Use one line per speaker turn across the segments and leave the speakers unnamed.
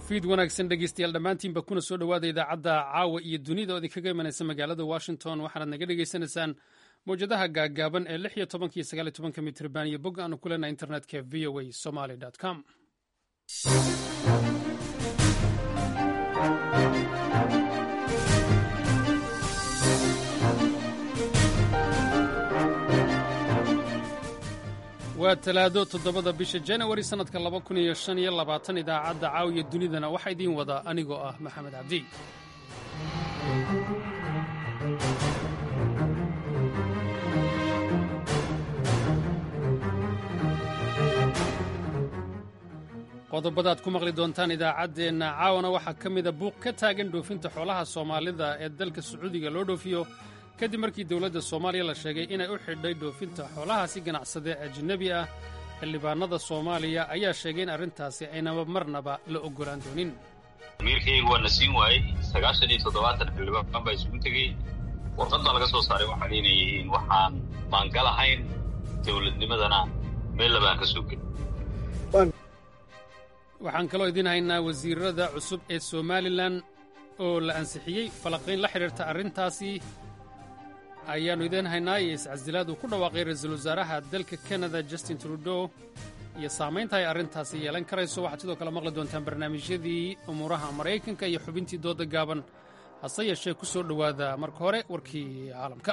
fiid wanaagsan dhegeystayaal dhammaantiinba kuna soo dhowaada idaacadda caawa iyo dunida oo idinkaga imanaysa magaalada washington waxaanaad naga dhegeysanaysaan mawjadaha gaaggaaban ee lix iyo tobanka iyo sagaal iyo tobanka mitrban iyo bog aanu ku leenahay internetka v o a somaly com waa talaado toddobada bisha janawari sannadka laba kun iyo shan iyo labaatan idaacadda caawiya dunidana waxaa idiin wada anigoo ah maxamed cabdi qodobadaad ku maqli doontaan idaacaddeenna caawana waxaa ka mida buuq ka taagan dhoofinta xoolaha soomaalida ee dalka sacuudiga loo dhoofiyo kadib markii dowladda soomaaliya la sheegay inay u xidhay dhoofinta xoolahaasi ganacsadee ajnabi ah xildhibaanada soomaaliya ayaa sheegay in arrintaasi aynaba marnaba la oggolaan doonin
amiirkayga waa na siin waayey sagaashan iyo toddobaatan xildhibaan baa isugu tegey warqad baa laga soo saaray waxaan inay yihiin waxaan maangalahayn dowladnimadana meel labaan ka soo gelin
waxaan kaloo idiin haynaa wasiirada cusub ee somalilan oo la ansixiyey falanqayn la xidhiirta arrintaasi ayaannu idiin haynaa iyo iscasilaad uu ku dhawaaqay ra-iisul wasaaraha dalka kanada justin trudeau iyo saamaynta ay arrintaasi yeelan karayso waxaad sidoo kale maqli doontaan barnaamijyadii umuuraha maraykanka iyo xubintii dooda gaaban hase yeeshee ku soo dhowaada marka hore warkii caalamka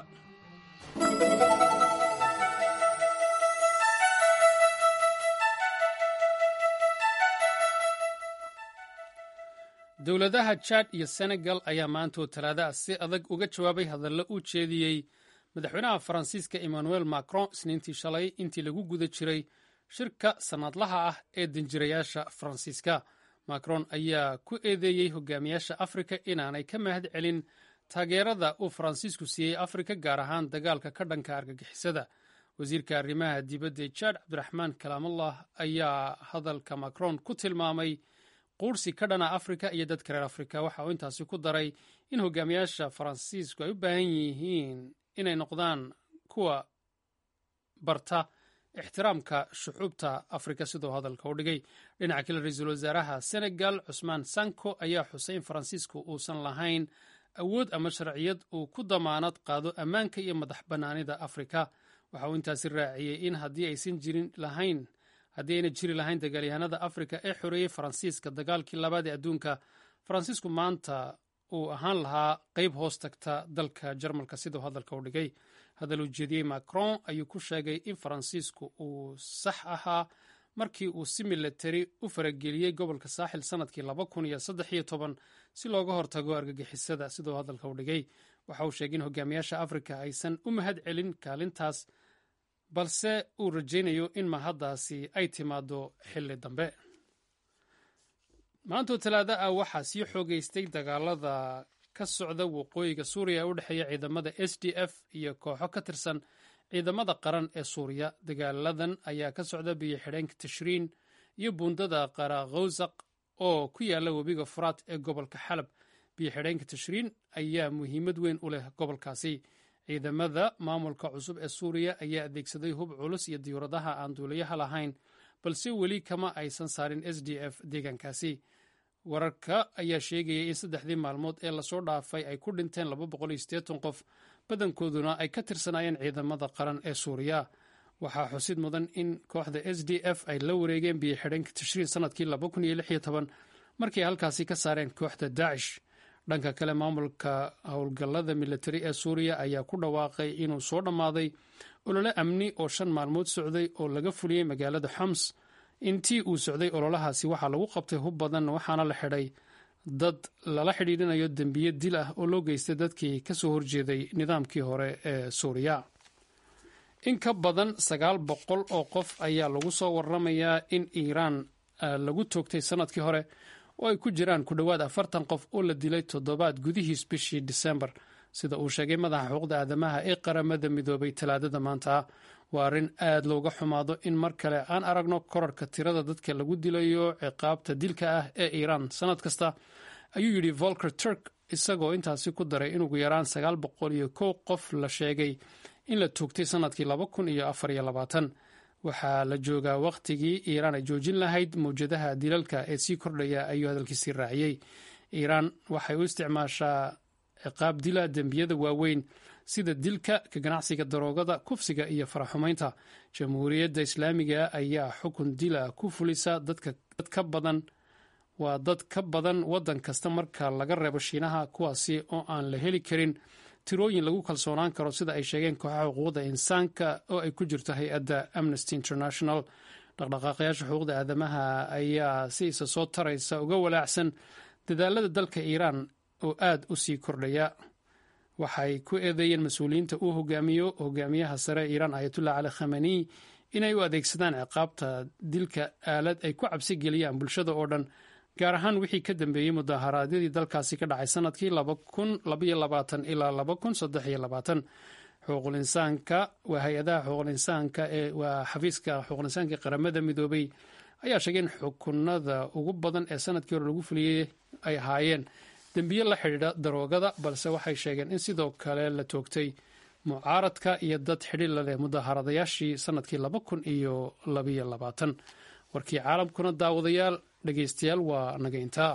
dowladaha jad iyo senegal ayaa maantoo talaada ah si adag uga jawaabay hadallo uu jeediyey madaxweynaha faransiiska emmanuel macron isniintii shalay intii lagu guda jiray shirka sannadlaha ah ee danjirayaasha faransiiska macron ayaa ku eedeeyey hogaamiyaasha afrika inaanay ka mahad celin taageerada uu faransiisku siiyey afrika gaar ahaan dagaalka ka dhanka argagixisada wasiirka arrimaha dibadda jad cabdiraxmaan kalaamallah ayaa hadalka macron ku tilmaamay quursi ka dhana afrika iyo dadka reer afrika waxa uu intaasi ku daray in hogaamiyaasha faransiisku ay u baahan yihiin inay noqdaan kuwa barta ixtiraamka shucuubta afrika sidoo hadalka u dhigay dhinaca kale ra-iisul wasaaraha senegal cusmaan sanko ayaa xusay in faransiisku uusan lahayn awood ama sharciyad uu ku damaanad qaado ammaanka iyo madax bannaanida afrika waxa uu intaasi raaciyey in haddii aysan jirin lahayn haddii ayna jiri lahayn dagaalyahanada afrika ee xoreeyey faransiiska dagaalkii labaad ee adduunka faransiisku maanta uu ahaan lahaa qeyb hoos tagta dalka jarmalka siduu hadalka u dhigay hadal uu jeediyey macron ayuu ku sheegay in faransiisku uu sax ahaa markii uu si milatari u farageliyey gobolka saaxil sannadkii laba kun iyo saddex iyo toban si looga hortago argagixisada siduu hadalka u dhigay waxa uu sheegay in hogaamiyaasha afrika aysan u mahad celin kaalintaas balse uu rajaynayo in mahaddaasi ay timaado xilli dambe maantoo talaada ah waxaa sii xoogeystay dagaalada ka socda waqooyiga suuriya ee u dhexeeya ciidamada s d f iyo kooxo ka tirsan ciidamada qaran ee suuriya dagaaladan ayaa ka socda biyo xidheenka tashriin iyo buundada qarakhowsaq oo ku yaala webiga furaat ee gobolka xalab biyo xidheenka tashriin ayaa muhiimad weyn u leh gobolkaasi ciidamada maamulka cusub ee suuriya ayaa adeegsaday hub culus iyo diyuuradaha aan duuliyaha lahayn balse weli kama aysan saarin s d f deegaankaasi wararka ayaa sheegayay in saddexdii maalmood ee lasoo dhaafay ay ku dhinteen qof badankooduna ay ka tirsanaayeen ciidamada qaran ee suuriya waxaa xusid mudan in kooxda s d f ay la wareegeen biyo xidhanka tashriin sannadkii markii halkaasi ka saareen kooxda daacish dhanka kale maamulka howlgallada militari ee suuriya ayaa ku dhawaaqay inuu soo dhammaaday olole amni oo shan maalmood socday oo laga fuliyey magaalada xoms intii uu socday ololahaasi waxaa lagu qabtay hub badan waxaana la xidhay dad lala xidhiidhinayo dembiye dil ah oo loo geystay dadkii ka soo horjeeday nidaamkii hore ee suuriya in ka badan sagaal boqol oo qof ayaa lagu soo waramayaa in iiraan lagu toogtay sannadkii hore oo ay ku jiraan ku dhowaad afartan qof oo la dilay toddobaad gudihiis bishii disembar sida uu sheegay madaxa xuquuqda aadamaha ee qaramada midoobay talaadada maanta waa arrin aad looga xumaado in mar kale aan aragno korarka tirada dadka lagu dilayo ciqaabta dilka ah ee iiraan sannad kasta ayuu yidhi volker turk isagoo intaasi ku daray in ugu yaraan sagaal boqol iyo kow qof la sheegay in la toogtay sannadkii laba kun iyo afar iyo labaatan waxaa la joogaa wakhtigii iiraan ay joojin lahayd mawjadaha dilalka ee sii kordhaya ayuu hadalkiisii raaciyey iiraan waxay u isticmaashaa ciqaab dila dembiyada waaweyn sida dilka ka ganacsiga daroogada kufsiga iyo faraxumaynta jamhuuriyadda islaamiga ayaa xukun dila ku fulisa dad ka badan waa dad ka badan waddan kasta marka laga reebo shiinaha kuwaasi oo aan la heli karin tirooyin lagu kalsoonaan karo sida ay sheegeen kooxaha xuquuqda insaanka oo ay ku jirto hay-adda amnesty international dhaqdhaqaaqayaasha xuquuqda aadamaha ayaa si isa soo taraysa uga walaacsan dadaalada dalka iiraan oo aad u sii kordhaya waxay ku eedeeyeen mas-uuliyiinta uu hogaamiyo hogaamiyaha sare iiraan ayatullah cali khamani inay u adeegsadaan ciqaabta dilka aalad ay ku cabsi geliyaan bulshada oo dhan gaar ahaan wixii ka dambeeyey mudaharaadyadii dalkaasi ka dhacay sanadkii ilaa xuquuqul-insaanka waa hay-adaha xuquuqul-insaanka ee waa xafiiska xuquuqul-insaanka qaramada midoobay ayaa sheegay in xukunada ugu badan ee sanadkii hore lagu fuliyey ay ahaayeen dembiye la xidhiidha daroogada balse waxay sheegeen in sidoo kale la toogtay mucaaradka iyo dad xidhiir la leh mudaharadayaashii sanadkii laba kun iyo labayo labaatan warkii caalamkuna daawadayaal dhegeystayaal waa naga intaa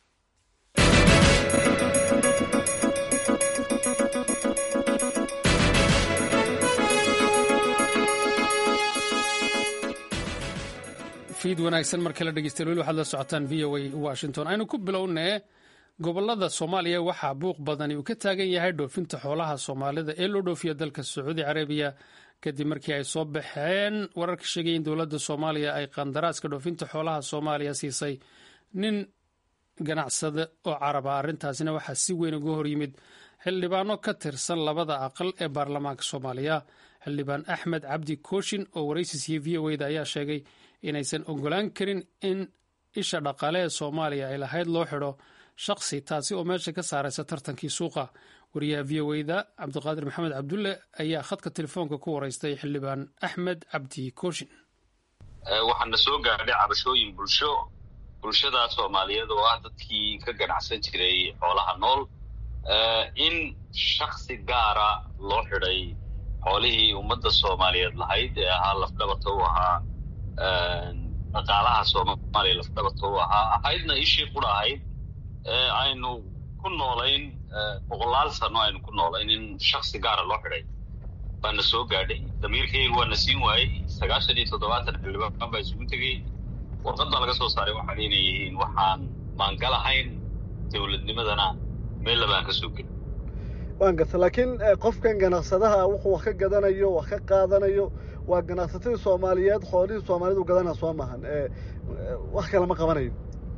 fiid wanaagsan mar kale dhegeystayaal weli waxaad la socotaan v o a washington aynu ku bilownee gobolada soomaaliya waxaa buuq badani uu ka taagan yahay dhoofinta xoolaha soomaalida ee loo dhoofiya dalka sacuudi carabiya kadib markii ay soo baxeen wararka sheegaya in dowladda soomaaliya ay qandaraaska dhoofinta xoolaha soomaaliya siisay nin ganacsade oo caraba arrintaasina waxaa si weyn uga horyimid xildhibaano ka tirsan labada aqal ee baarlamaanka soomaaliya xildhibaan axmed cabdi kooshin oo waraysi siiyey v o da ayaa sheegay inaysan ogolaan karin in isha dhaqaale ee soomaaliya ay lahayd loo xidho shaqsi taasi oo meesha ka saaraysa tartankii suuqa wariyaha v o da cabdiqaadir maxamed cabdulle ayaa khadka telefoonka ku waraystay xildhibaan axmed cabdi kooshin
waxaana soo gaadhay cabashooyin bulsho bulshada soomaaliyeed oo ah dadkii ka ganacsan jiray xoolaha nool in shaksi gaara loo xidhay xoolihii ummadda soomaaliyeed lahayd ee ahaa lafdhabarta u ahaa dhaqaalaha soomaaliya lafdhabarta u ahaa ahaydna ishii qura ahayd aynu ku noolayn boqolaal sano aynu ku noolayn in shaksi gaara loo xidhay baana soo gaadhay damiirkayga waana siin waayey sagaashan iyo toddobaatan xildhibaan baa isugu tegey warqad baa laga soo saaray waxaan inay yihiin waxaan maangal ahayn dowladnimadana meel labaan ka soo gelin
waan garta laakiin qofkan ganacsadaha wuxuu wax ka gadanayo wax ka qaadanayo waa ganacsatadii soomaaliyeed xoolihii soomaalidu gadanaa soo maahan wax kale ma qabanayo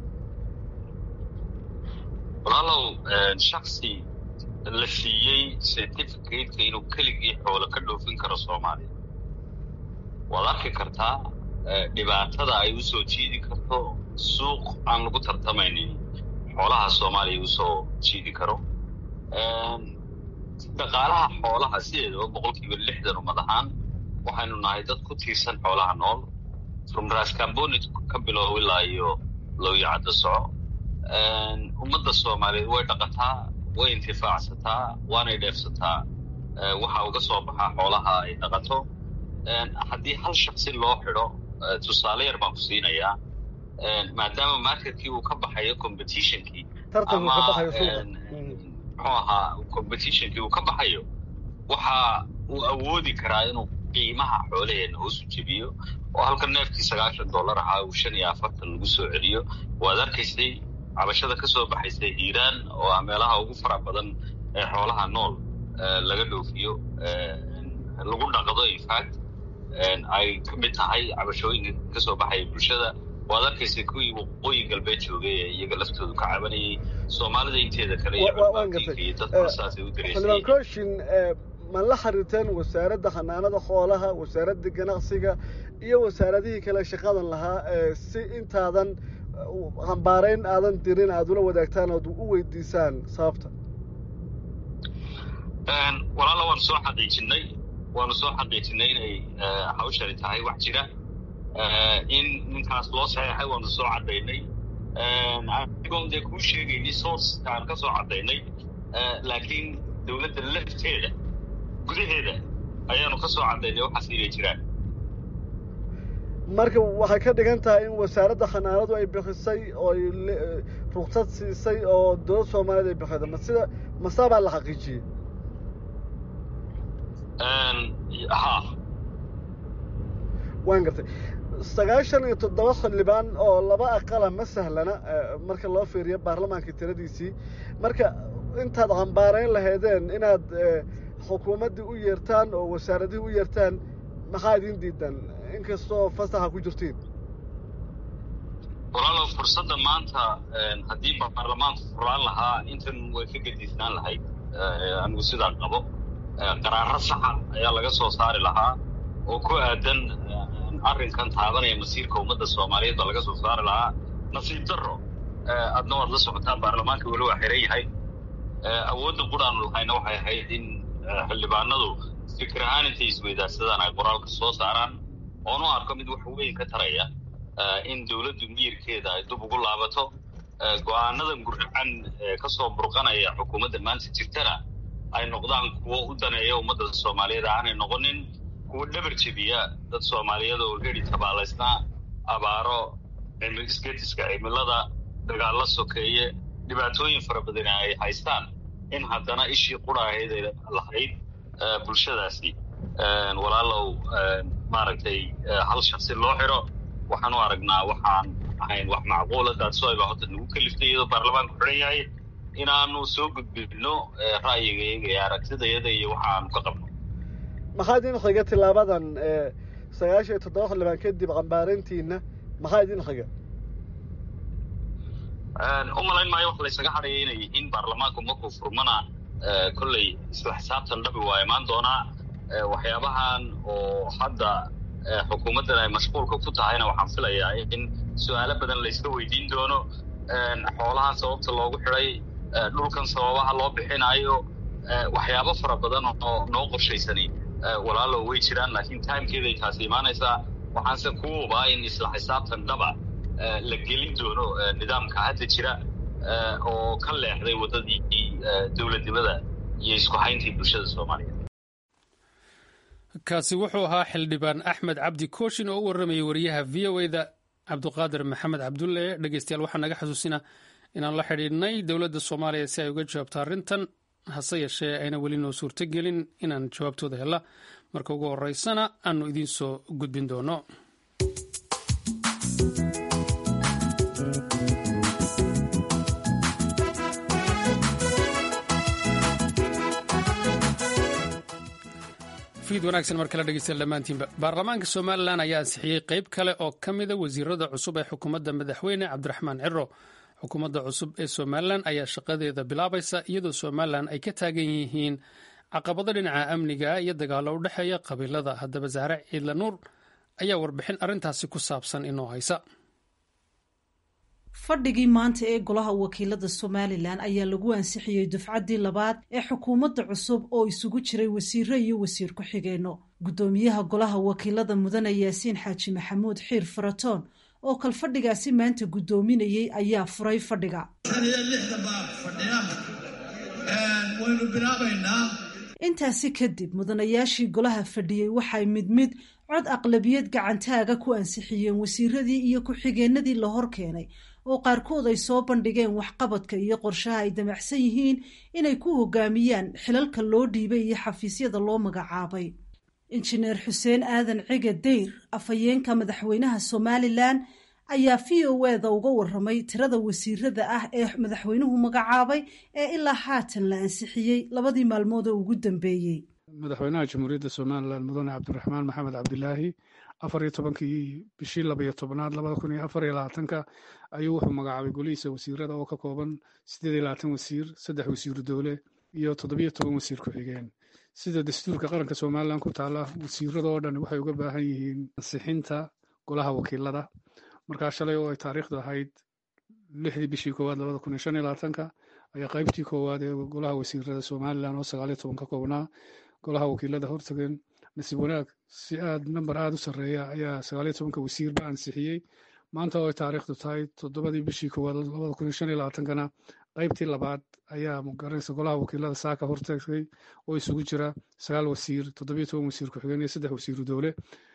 walaalow shaksi la siiyey certificateka inuu keligii xoolo ka dhoofin karo soomaaliya waad arki kartaa dhibaatada ay u soo jiidi karto suuq aan lagu tartamaynin xoolaha soomaaliya usoo jiidi karo dhaqaalaha xoolaha sideedaba boqol kiiba lixdan ummad ahaan waxaynu nahay dad ku tiirsan xoolaha nool rumras cambonit ka bilow ilaa iyo lowyacadda soco ummadda soomaaliyeed way dhaqataa way intifaacsataa waanay dheefsataa waxa uga soo baxaa xoolaha ay dhaqato haddii hal shaksi loo xidho tusaale yar baan ku siinayaa maadaama marketkii uu ka baxayo competitionkii ama muxuu ahaa competitionkii uu ka baxayo waxa uu awoodi karaa inuu qiimaha xoolaheena hoosu jebiyo oo halka neefkii sagaashan dollar ahaa uu shan iyo afartan lagu soo celiyo waad arkaysay cabashada ka soo baxaysay hiiraan oo ah meelaha ugu fara badan ee xoolaha nool laga dhoofiyo lagu dhaqdo infact ay ka mid tahay cabashooyinka ka soo baxaya bulshada waad arkaysay kuwii waqooyi galbeed joogay ee iyaga laftoodu ka cabanayay soomaalida inteeda kale iyo dadkuna saasay u
xildhibaan kooshin ma la xiriirteen wasaaradda xanaanada xoolaha wasaaradda ganacsiga iyo wasaaradihii kale shaqadan lahaa si intaadan hambaarayn aadan dirin aada ula wadaagtaan ood u weydiisaan sababta
walaala waanu soo xaqiijinay waanu soo xaqiijinay inay hawshani tahay wax jira in ninkaas loo saxeexay waanu soo caddaynay anigoon dee kuu sheegayni source aan ka soo caddaynay laakiin dowladda lafteeda gudaheeda ayaanu ka soo caddaynay waxaas inay jiraan
marka waxay ka dhigan tahay in wasaaradda xanaanadu ay bixisay oo ay ruksad siisay oo dowlad soomaaliyeed ay bixida ma sida masaabaa la xaqiijiyey
ha
waan gartay sagaashan iyo toddoba xildhibaan oo laba aqala ma sahlana marka loo fiiriyo baarlamaanka tiradiisii marka intaad cambaarayn lahaydeen inaad xukuumaddii u yeertaan oo wasaaradihii u yeertaan maxaa idiin diidan inkastoo fasaxa ku jirtiin
walaalow fursadda maanta haddii baarlamaanku furaan lahaa intan way ka gediisnaan lahayd anigu sidaa qabo qaraaro saxa ayaa laga soo saari lahaa oo ku aadan arrinkan taabanaya masiirka ummadda soomaaliyeed baa laga soo saari lahaa nasiib darro adna waad la socotaa baarlamaanka weli waa xiran yahay awoodda quraanu lahayna waxay ahayd in xildhibaanadu fikir ahaan intay isweydaarsadaan ay qoraalka soo saaraan oonu arko mid wax weyn ka taraya in dowladdu miyirkeeda ay dub ugu laabato go-aanadan gurracan ka soo burqanaya xukuumadda maanta jirtana ay noqdaan kuwo u daneeya ummadda soomaaliyeed aanay noqonin kuwo dhabar jebiya dad soomaaliyeed oo heri tabaalaysnaa abaaro isgediska cimilada dagaalla sokeeye dhibaatooyin fara badan ay haystaan in haddana ishii qura ahayd ay lahayd bulshadaasi walaalow maaragtay hal shaksi loo xiro waxaan u aragnaa waxaan ahayn wax macquula daadsoayba horta nagu kaliftay iyadoo baarlamaanku xiran yahay inaanu soo gudbino ra'yigayaga iyo aragtidayada iyo waxaanu ka qabno
maxaa idin xiga tilaabadan sagaashan iyo toddoba xildhibaan kadib cambaarintiina maxaa idin xiga
u malayn maayo wax laysaga hadhaya inay yihiin baarlamaanku markuu furmana kolley isla xisaabtan dhabi waa imaan doonaa waxyaabahan oo hadda xukuumaddan ay mashquulka ku tahayna waxaan filayaa in su-aalo badan layska weydiin doono xoolahan sababta loogu xidhay dhulkan sababaha loo bixinayo waxyaabo fara badan oo noo qorshaysani walaalo way jiraan laakiin timekeeday taasi imaanaysaa waxaanse ku hubaa in isla xisaabtan dhaba la gelin doono nidaamka hadda jira oo ka leexday waddadii dowladnimada iyo isku hayntii bulshada soomaaliyeed
kaasi wuxuu ahaa xildhibaan axmed cabdi kooshin oo u warramayay wariyaha v o eda cabdiqaadir maxamed cabdulle dhegeystayaal waxaa naga xasuusina inaan la xidhiidhnay dowladda soomaaliya si ay uga jawaabto arrintan hase yeeshee ayna weli noo suurtogelin inaan jawaabtooda hella marka ugu horeysana aanu idiin soo gudbin doono fiid wanaagsan mar kale dhegeystayaal dhammaantiinba baarlamaanka somalilan ayaa ansixiyey qeyb kale oo ka mida wasiirada cusub ee xukuumadda madaxweyne cabdiraxmaan ciro xukuumadda cusub ee somalilan ayaa shaqadeeda bilaabaysa iyadoo somalilan ay ka taagan yihiin caqabado dhinaca amniga iyo dagaallo u dhexeeya qabiilada haddaba zahre ciidla nuur ayaa warbixin arrintaasi ku saabsan inoo haysa
fadhigii maanta ee golaha wakiilada somalilan ayaa lagu ansixiyey dufcaddii labaad ee xukuumadda cusub oo isugu jiray wasiiro iyo wasiir ku-xigeenno guddoomiyaha golaha wakiilada mudane yaasiin xaaji maxamuud xiir faratoon oo kal fadhigaasi maanta guddoominayey ayaa furay fadhiga
shan iyo lixdan baa fadhiya waynu bilaabaynaa
intaasi kadib mudanayaashii golaha fadhiyey waxay mid mid cod aqlabiyad gacantaaga ku ansixiyeen wasiiradii iyo ku-xigeenadii la hor keenay oo qaarkood ay soo bandhigeen waxqabadka iyo qorshaha ay damacsan yihiin inay ku hogaamiyaan xilalka loo dhiibay iyo xafiisyada loo magacaabay injineer xuseen aadan cige dayr afhayeenka madaxweynaha somalilan ayaa v o eda uga waramay tirada wasiirada ah ee madaxweynuhu magacaabay ee ilaa haatan la ansixiyey labadii maalmood oo ugu dambeeyey
madaxweynaha jamhuuriyadda somalilan mudane cabdiraxmaan maxamed cabdilaahi afar iyo tobankii bishii labaiyo tobnaad labada kun iyo afar iyo labaatanka ayuu wuxuu magacaabay golihiisa wasiirada oo ka kooban siddeed iyo labaatan wasiir saddex wasiiru dowle iyo toddobiyo toban wasiir ku-xigeen sida dastuurka qaranka somalilan ku taala wasiirada oo dhan waxay uga baahan yihiin ansixinta golaha wakiilada markaa shalay oo ay taariikhdu ahayd lixdii bishii koowaad labada kun iyo shan iyo labaatanka ayaa qaybtii koowaad ee golaha wasiirada somalilan oo sagaal iyo toban ka koobnaa golaha wakiilada hortageen nasiib wanaag si aad namber aada u sarreeya ayaa sagaaliyo tobanka wasiirba ansixiyey maanta oo ay taariikhdu tahay toddobadii bishii koowaad labada kun iyo shan iyo labaatankana qaybtii labaad ayaa magaranaysa golaha wakiilada saaka hortagay oo isugu jira sagaal wasiir toddobiyo toban wasiir ku-xigeen iyo saddex wasiiru dowle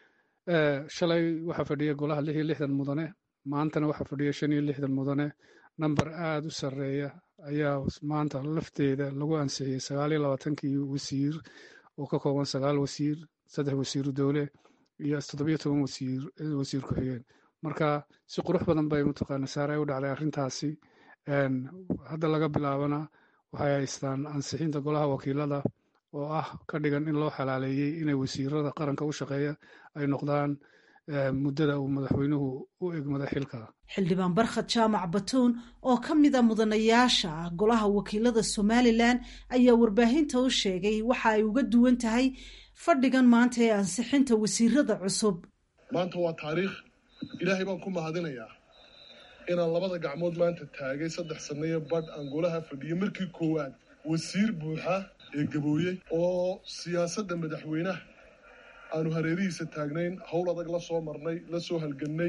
shalay waxaa fadhiya golaha lix iyo lixdan mudane maantana waxaa fadhiya shan iyo lixdan mudane namber aada u sarreeya ayaa maanta lafteeda lagu ansixiyey sagaal iyo labaatankii wasiir oo ka kooban sagaal wasiir saddex wasiiru dowle iyo toddobiyo toban wasiir wasiir ku-xigeen marka si qurux badan bay mataqaana saare u dhacday arrintaasi hadda laga bilaabana waxay haystaan ansixinta golaha wakiilada oo ah ka dhigan in loo xalaaleeyey inay wasiirada qaranka u shaqeeya ay noqdaan muddada uu madaxweynuhu u egmada xilka
xildhibaan barkhad jaamac batuun oo ka mida mudanayaasha golaha wakiilada somalilan ayaa warbaahinta u sheegay waxa ay uga duwan tahay fadhigan maanta ee ansixinta wasiirada cusub
maanta waa taariikh ilaahay baan ku mahadinayaa inaan labada gacmood maanta taagay saddex sannayo badh aan golaha fadhiyay markii koowaad wasiir buuxa ee gabooyey oo siyaasadda madaxweynaha aanu hareerihiisa taagnayn howl adag la soo marnay la soo halgannay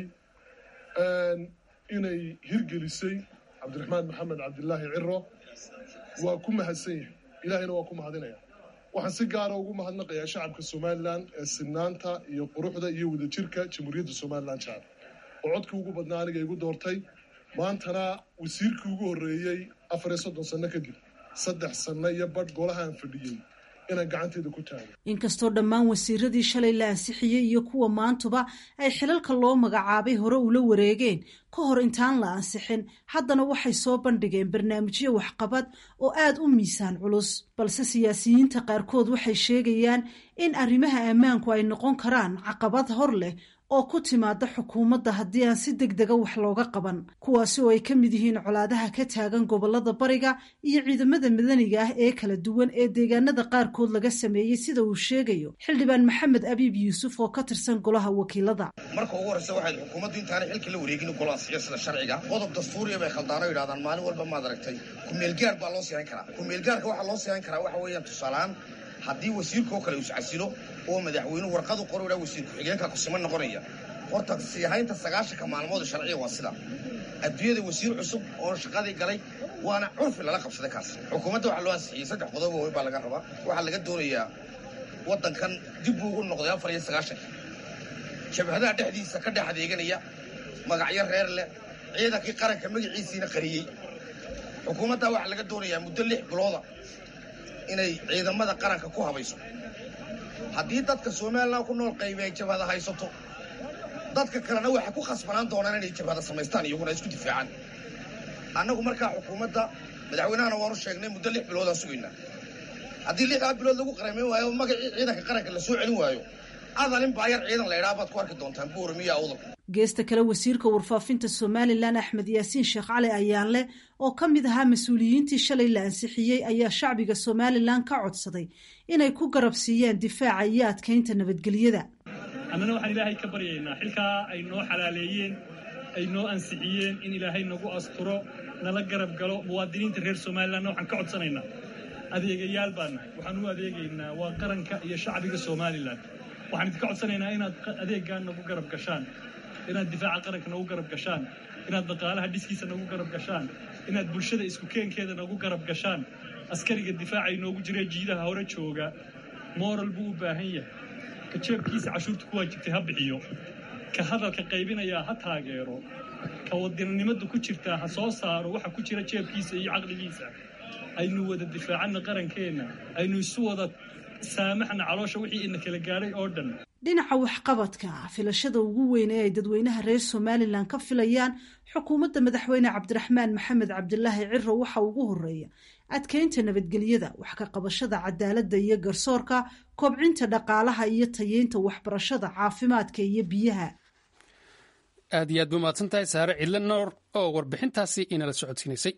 inay hirgelisay cabdiraxmaan maxamed cabdilaahi ciro waa ku mahadsan yahay ilaahayna waa ku mahadinaya waxaan si gaara ugu mahadnaqayaa shacabka somalilan ee sinaanta iyo quruxda iyo wadajirka jamhuuriyadda somalilan jecel oo codkii ugu badnaa aniga igu doortay maantana wasiirkii ugu horreeyey afar iyo soddon sanno kadib saddex sanno iyo badh golahaan fadhiyey inaan gacanteeda ku taago
inkastoo dhammaan wasiiradii shalay la ansixiyey iyo kuwa maantuba ay xilalka loo magacaabay hore ula wareegeen ka hor intaan la ansixin haddana waxay soo bandhigeen barnaamijyo waxqabad oo aad u miisaan culus balse siyaasiyiinta qaarkood waxay sheegayaan in arrimaha ammaanku ay noqon karaan caqabad hor leh oo ku timaada xukuumadda haddii aan si deg dega wax looga qaban kuwaasi oo ay ka mid yihiin colaadaha ka taagan gobolada bariga iyo ciidamada madaniga ah ee kala duwan ee deegaanada qaarkood laga sameeyey sida uu sheegayo xildhibaan maxamed abiib yuusuf oo ka tirsan golaha wakiilada
marka ugu horreysa waxayd xukuumaddu intaanay xilka la wareegin golaasiyo sida sharciga qodob dastuuriya bay khaldaano yidhahdaan maalin walba maad aragtay ku-meelgaar baa loo siixin karaa ku-meelgaarka waxaa loo siixin karaa waxa weeyaan tusaaleaan haddii wasiirkaoo kale iscasilo oo madaxweynuhu warqadu qor idhaa wasiir ku-xigeenka kusima noqonaya horta siihaynta sagaashanka maalmood sharciya waa sida adduunyada wasiir cusub oo shaqadii galay waana curfi lala qabsaday kaas xukuumadda waxaa loo ansixiyey saddex qodob waaweyn baa laga rabaa waxaa laga doonayaa waddankan dib buu ugu noqday afar iyo sagaashanka jabhadaha dhexdiisa ka dhex adeeganaya magacyo reer leh ciidankii qaranka magaciisiina qariyey xukuumadda waxaa laga doonayaa muddo lix bilooda inay ciidamada qaranka ku habayso haddii dadka somalilan ku nool qaybi ay jabhada haysato dadka kalena waxay ku khasbanaan doonaan inay jabhada samaystaan iyaguna isku difaacaan annagu markaa xukuumadda madaxweynahana waanu sheegnay muddo lix biloodaan sugaynaa haddii lixdaa bilood lagu qaramayn waayo magacii ciidanka qaranka la soo celin waayo adalin baayar ciidan la idhaa baad ku arki doontaan buuramiya awdal
geesta kale wasiirka warfaafinta somalilan axmed yaasiin sheekh cali ayaanle oo ka mid ahaa mas-uuliyiintii shalay la ansixiyey ayaa shacbiga somalilan ka codsaday inay ku garab siiyaan difaaca iyo adkaynta nabadgelyada
annana waxaan ilaahay ka baryaynaa xilkaa ay noo xalaaleeyeen ay noo ansixiyeen in ilaahay nagu asturo nala garab galo muwaadiniinta reer somalilanna waxaan ka codsanaynaa adeegayaal baa nahay waxaan u adeegaynaa waa qaranka iyo shacbiga somalilan waxaan idinka codsanaynaa inaad adeeggaa nagu garab gashaan inaad difaaca qaranka nagu garab gashaan inaad dhaqaalaha dhiskiisa nagu garab gashaan inaad bulshada isku keenkeeda nagu garab gashaan askariga difaaca inoogu jira jiidaha hore jooga moral buu u baahan yahay ka jeebkiisa cashuurta ku waajibtay ha bixiyo ka hadalka qaybinayaa ha taageero ka wadannimada ku jirtaa ha soo saaro waxa ku jira jeebkiisa iyo caqligiisa aynu wada difaacana qarankeenna aynu isu wada saamaxna caloosha wixii ina kala gaadhay oo dhan
dhinaca waxqabadka filashada ugu weyn ee ay dadweynaha reer somalilan ka filayaan xukuumadda madaxweyne cabdiraxmaan maxamed cabdilaahi ciro waxa ugu horeeya adkeynta nabadgelyada wax ka qabashada cadaaladda iyo garsoorka kobcinta dhaqaalaha iyo tayeynta waxbarashada caafimaadka iyo biyaha
aad iyo aad bu mahadsan tahay saare cidle noor oo warbixintaasi inala socodsiinaysay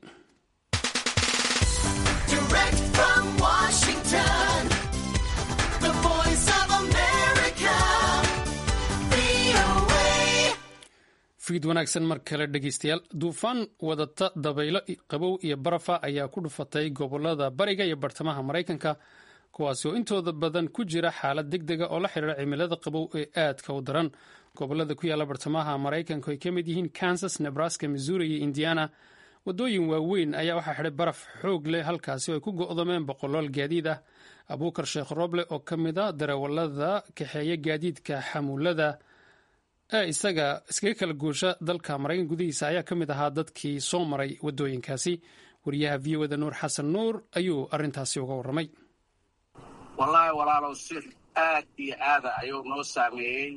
fiid wanaagsan mar kale dhegeystayaal duufaan wadata dabaylo qabow iyo barafa ayaa ku dhufatay gobolada bariga iyo bartamaha maraykanka kuwaasi oo intooda badan ku jira xaalad deg dega oo la xiriira cimilada qabow ee aadka u daran gobolada ku yaala bartamaha maraykanka ay ka mid yihiin kansas nebraska missouri iyo indiana wadooyin waaweyn ayaa waxaa xidhay baraf xoog leh halkaasi oo ay ku go'domeen boqolool gaadiid ah abuukar sheekh roble oo ka mid a darawalada kaxeeya gaadiidka xamuulada ee isaga iskaga kala guusha dalka maraykan gudihiisa ayaa ka mid ahaa dadkii soo maray waddooyinkaasi wariyaha v o da nuur xasan nuur ayuu arrintaasi uga warramay
wallaahi walaalow si aad iyo aada ayuu noo saameeyey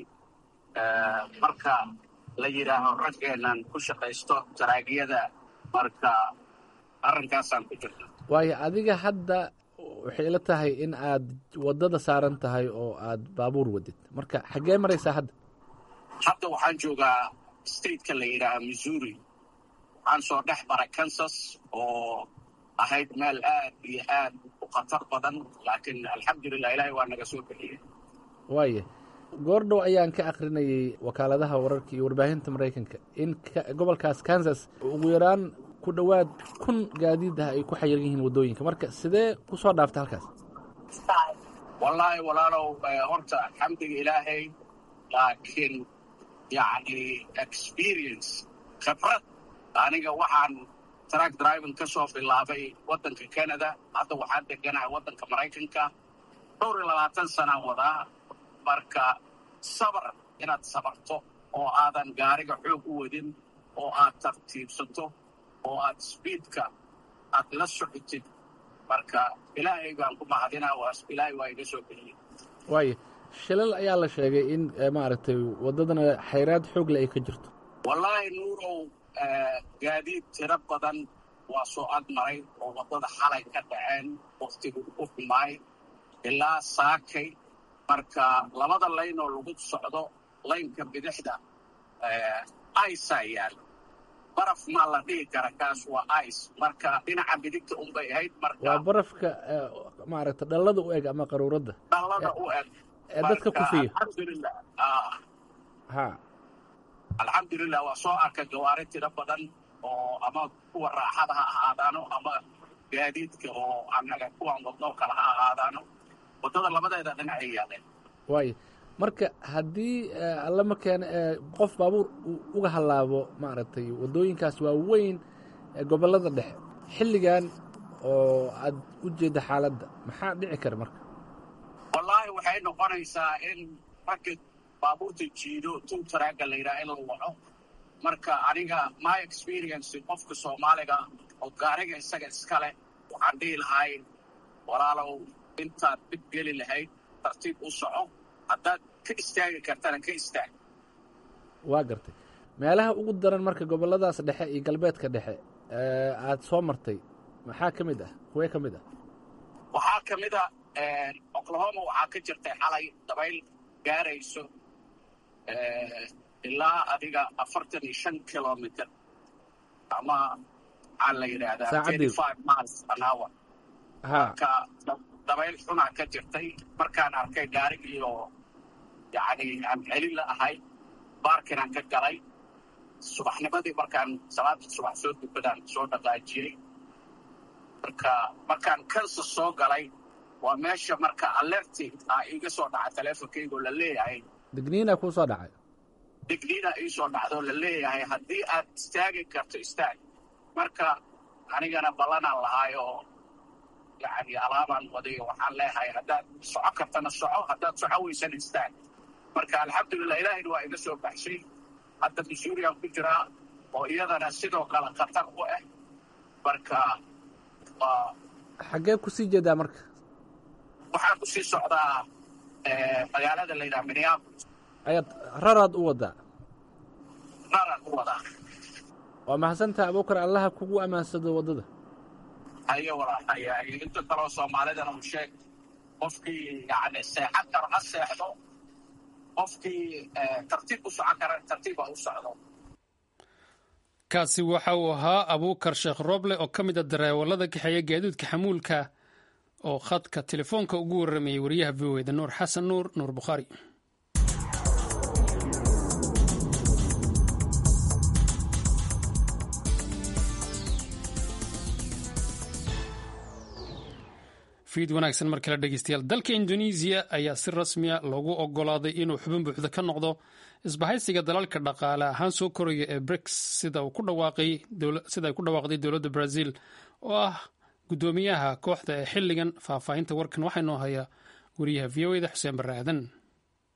marka la yidhaaho raggeennan ku shaqaysto taraagiyada marka arrinkaasaan ku jirta
waayo adiga hadda waxay ila tahay in aad waddada saaran tahay oo aad baabuur wadid marka xaggee maraysaa hadda
hadda waxaan joogaa stateka la yidhaaha missouri waxaan soo dhex maray kansas oo ahayd meel aad iyo aad u khatar badan laakiin alxamdulilah ilaahay waa naga soo bixiyey
waaya goordhow ayaan ka akrinayay wakaaladaha wararka iyo warbaahinta maraykanka in gobolkaas kansas ugu yaraan ku dhowaad kun gaadiid ah ay ku xayiran yihiin waddooyinka marka sidee ku soo dhaaftay halkaas
wallaahi walaalow horta alxamdiga ilaahay laakiin yacni experience khibrad aniga waxaan track driving ka soo bilaabay waddanka canada hadda waxaan deganahay waddanka maraykanka dhowr iyo labaatan sanaan wadaa marka sabar inaad sabarto oo aadan gaariga xoog u wadin oo aad tartiibsato oo aad sbiidka aad la socotid marka ilaahay baan ku mahadinaa ilaahay waa iga soo bixiyey
waaya shilal ayaa la sheegay in maaragtay waddadana xayraad xoogle ay ka jirto
wallaahi nuurow gaadiid tiro badan waa soo agmaray oo waddada xalay ka dhaceen wakhtigu u xumaay ilaa saakay marka labada layn oo lagu socdo laynka bidixda iceaa yaal baraf maa la dhihi kara kaas waa ice marka dhinaca bidigta unbay ahayd marka
waa barafka maaragta dhallada u eg ama qaruuradda
dhallada u eg
ee dadka kufiya
alxamdulilah
ha
alxamdulilah waa soo arka gawaari tiro badan oo ama kuwa raaxada ha ahaadaano ama gaadiidka oo anaga kuwan wadnoo kale ha ahaadaano waddada labadeeda dhinacay yaaleen
waaya marka haddii alla ma keena qof baabuur uu uga hallaabo maaragtay waddooyinkaas waa weyn gobollada dhexe xilligan oo aad u jeedda xaaladda maxaa dhici kara marka
wallaahi waxay noqonaysaa in ragga baabuurta jiido tuu taraagga la yidhaha in la waco marka aniga my experience qofka soomaaliga oo gaariga isaga iskale waxaan dhihi lahay walaalow intaad dhib geli lahayd tartiib u soco haddaad ka istaagi kartana ka istaag
waa gartay meelaha ugu daran marka gobolladaas dhexe iyo galbeedka dhexe aad soo martay maxaa ka mid ah kuwee ka mid ah
waxaa ka mid a oklahoma waxaa ka jirtay xalay dabayl gaarayso ilaa adiga afartan iyo shan kilomitr ama maxaa la yidhaahdaa thirty five miles an hour marka dabayl xunaa ka jirtay markaan arkay gaarigii oo yacni aan celin la ahay baarkinaan ka galay subaxnimadii markaan salaada subax soo dukadaan soo dhaqaajiyey marka markaan kansas soo galay waa meesha marka alerti ah iga soo dhaca teleefonkaygoo la leeyahay
digniina kuu soo dhacay
digniina ii soo dhacdoo la leeyahay haddii aad istaagi karto istaag marka anigana ballanaan lahaay oo yacni alaabaan wadayo waxaan leeyahay haddaad soco kartana soco haddaad soco weysana istaag marka alxamdulilah ilaahayna waa iga soo baxshay hadda missouriaan ku jiraa oo iyadana sidoo kale khatar u ah marka waa
xaggee kusii jeedaa marka
waxaan ku sii socdaa magaalada la yidhaha minneapolis
ayaad raraad u waddaa
raraan u wadaa
waa mahadsantaha abuukar allaha kugu ammaansado waddada
hayo walaahaya inta kaloo soomaalidana u sheeg qofkii yani seexan karo ha seexdo qofkii tartiib u socon kara tartiib ha u socdo
kaasi waxa uu ahaa abuukar sheekh roble oo ka mid a dareewallada kaxeeya gaadiidka xamuulka oo khadka telefoonka ugu warramayay wariyaha v o eda nuur xasan nuur nuur bukhaari fiid wanaagsan mar kale dhegeystayaal dalka indonesiya ayaa si rasmiya loogu ogolaaday inuu xubin buuxda ka noqdo isbahaysiga dalalka dhaqaale ahaan soo koraya ee briks sida ay ku dhawaaqday dowladda brazil oo ah guddoomiyaha kooxda ee xilligan faahfaahinta warkan waxaa inoo haya wariyaha v o eda xuseen barre aadan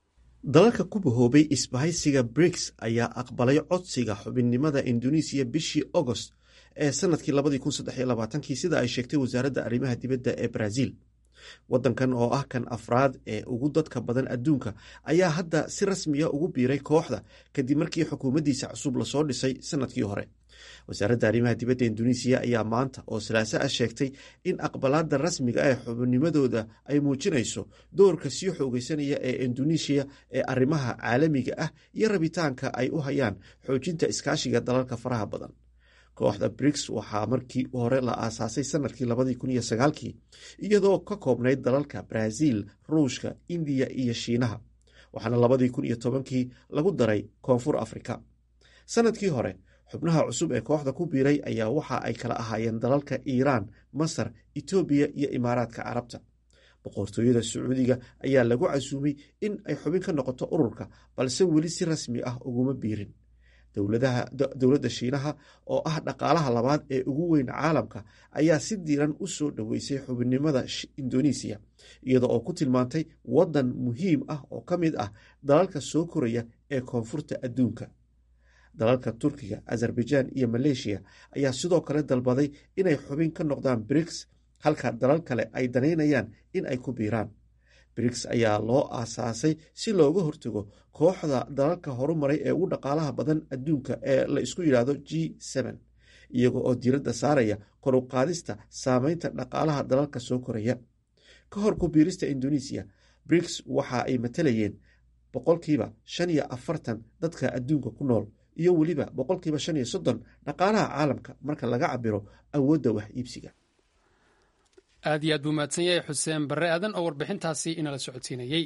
dalalka ku bahoobay isbahaysiga briks ayaa aqbalay codsiga xubinnimada indonesiya bishii agost ee sanadkii kii sida ay sheegtay wasaaradda arrimaha dibadda ee brazil waddankan oo ah kan afraad ee ugu dadka badan adduunka ayaa hadda si rasmiya ugu biiray kooxda kadib markii xukuumaddiisa cusub lasoo dhisay sanadkii hore wasaaradda arrimaha dibadda indonesiya ayaa maanta oo salaaso ah sheegtay in aqbalaadda rasmiga ee xubinnimadooda ay muujinayso doorka sii xoogeysanaya ee indonesiya ee arrimaha caalamiga ah iyo rabitaanka ay u hayaan xoojinta iskaashiga dalalka faraha badan kooxda briks waxaa markii hore la aasaasay sanadkii kii iyadoo ka koobnayd dalalka brazil ruushka indiya iyo shiinaha waxaana kii lagu daray koonfur afrika sanadkii hore xubnaha cusub ee kooxda ku biiray ayaa waxa ay kala ahaayeen dalalka iiraan masar etoobiya iyo imaaraadka carabta boqortooyada sacuudiga ayaa lagu casuumay in ay xubin ka noqoto ururka balse weli si rasmi ah uguma biirin dowladda shiinaha oo ah dhaqaalaha labaad ee ugu weyn caalamka ayaa si diiran u soo dhoweysay xubinnimada indonesiya iyada oo ku tilmaantay waddan muhiim ah oo ka mid ah dalalka soo koraya ee koonfurta adduunka dalalka turkiga azerbaijan iyo maleeshiya ayaa sidoo kale dalbaday inay xubin ka noqdaan briks halka dalal kale ay danaynayaan in ay ku biiraan briks ayaa loo aasaasay si looga hortago kooxda dalalka horumaray ee ugu dhaqaalaha badan adduunka ee la isku yidhaahdo g iyaga oo diiradda saaraya koruqaadista saameynta dhaqaalaha dalalka soo koraya ka hor ku biirista indonesiya briks waxa ay matalayeen boqolkiiba shan iyo afartan dadka adduunka ku nool iyo weliba boqolkiiba shan iyo soddon dhaqaalaha caalamka marka laga cabiro awoodda wax iibsiga
aad iyo aad buu mahadsan yahay xuseen barre aadan oo warbixintaasi inala socodsiinayey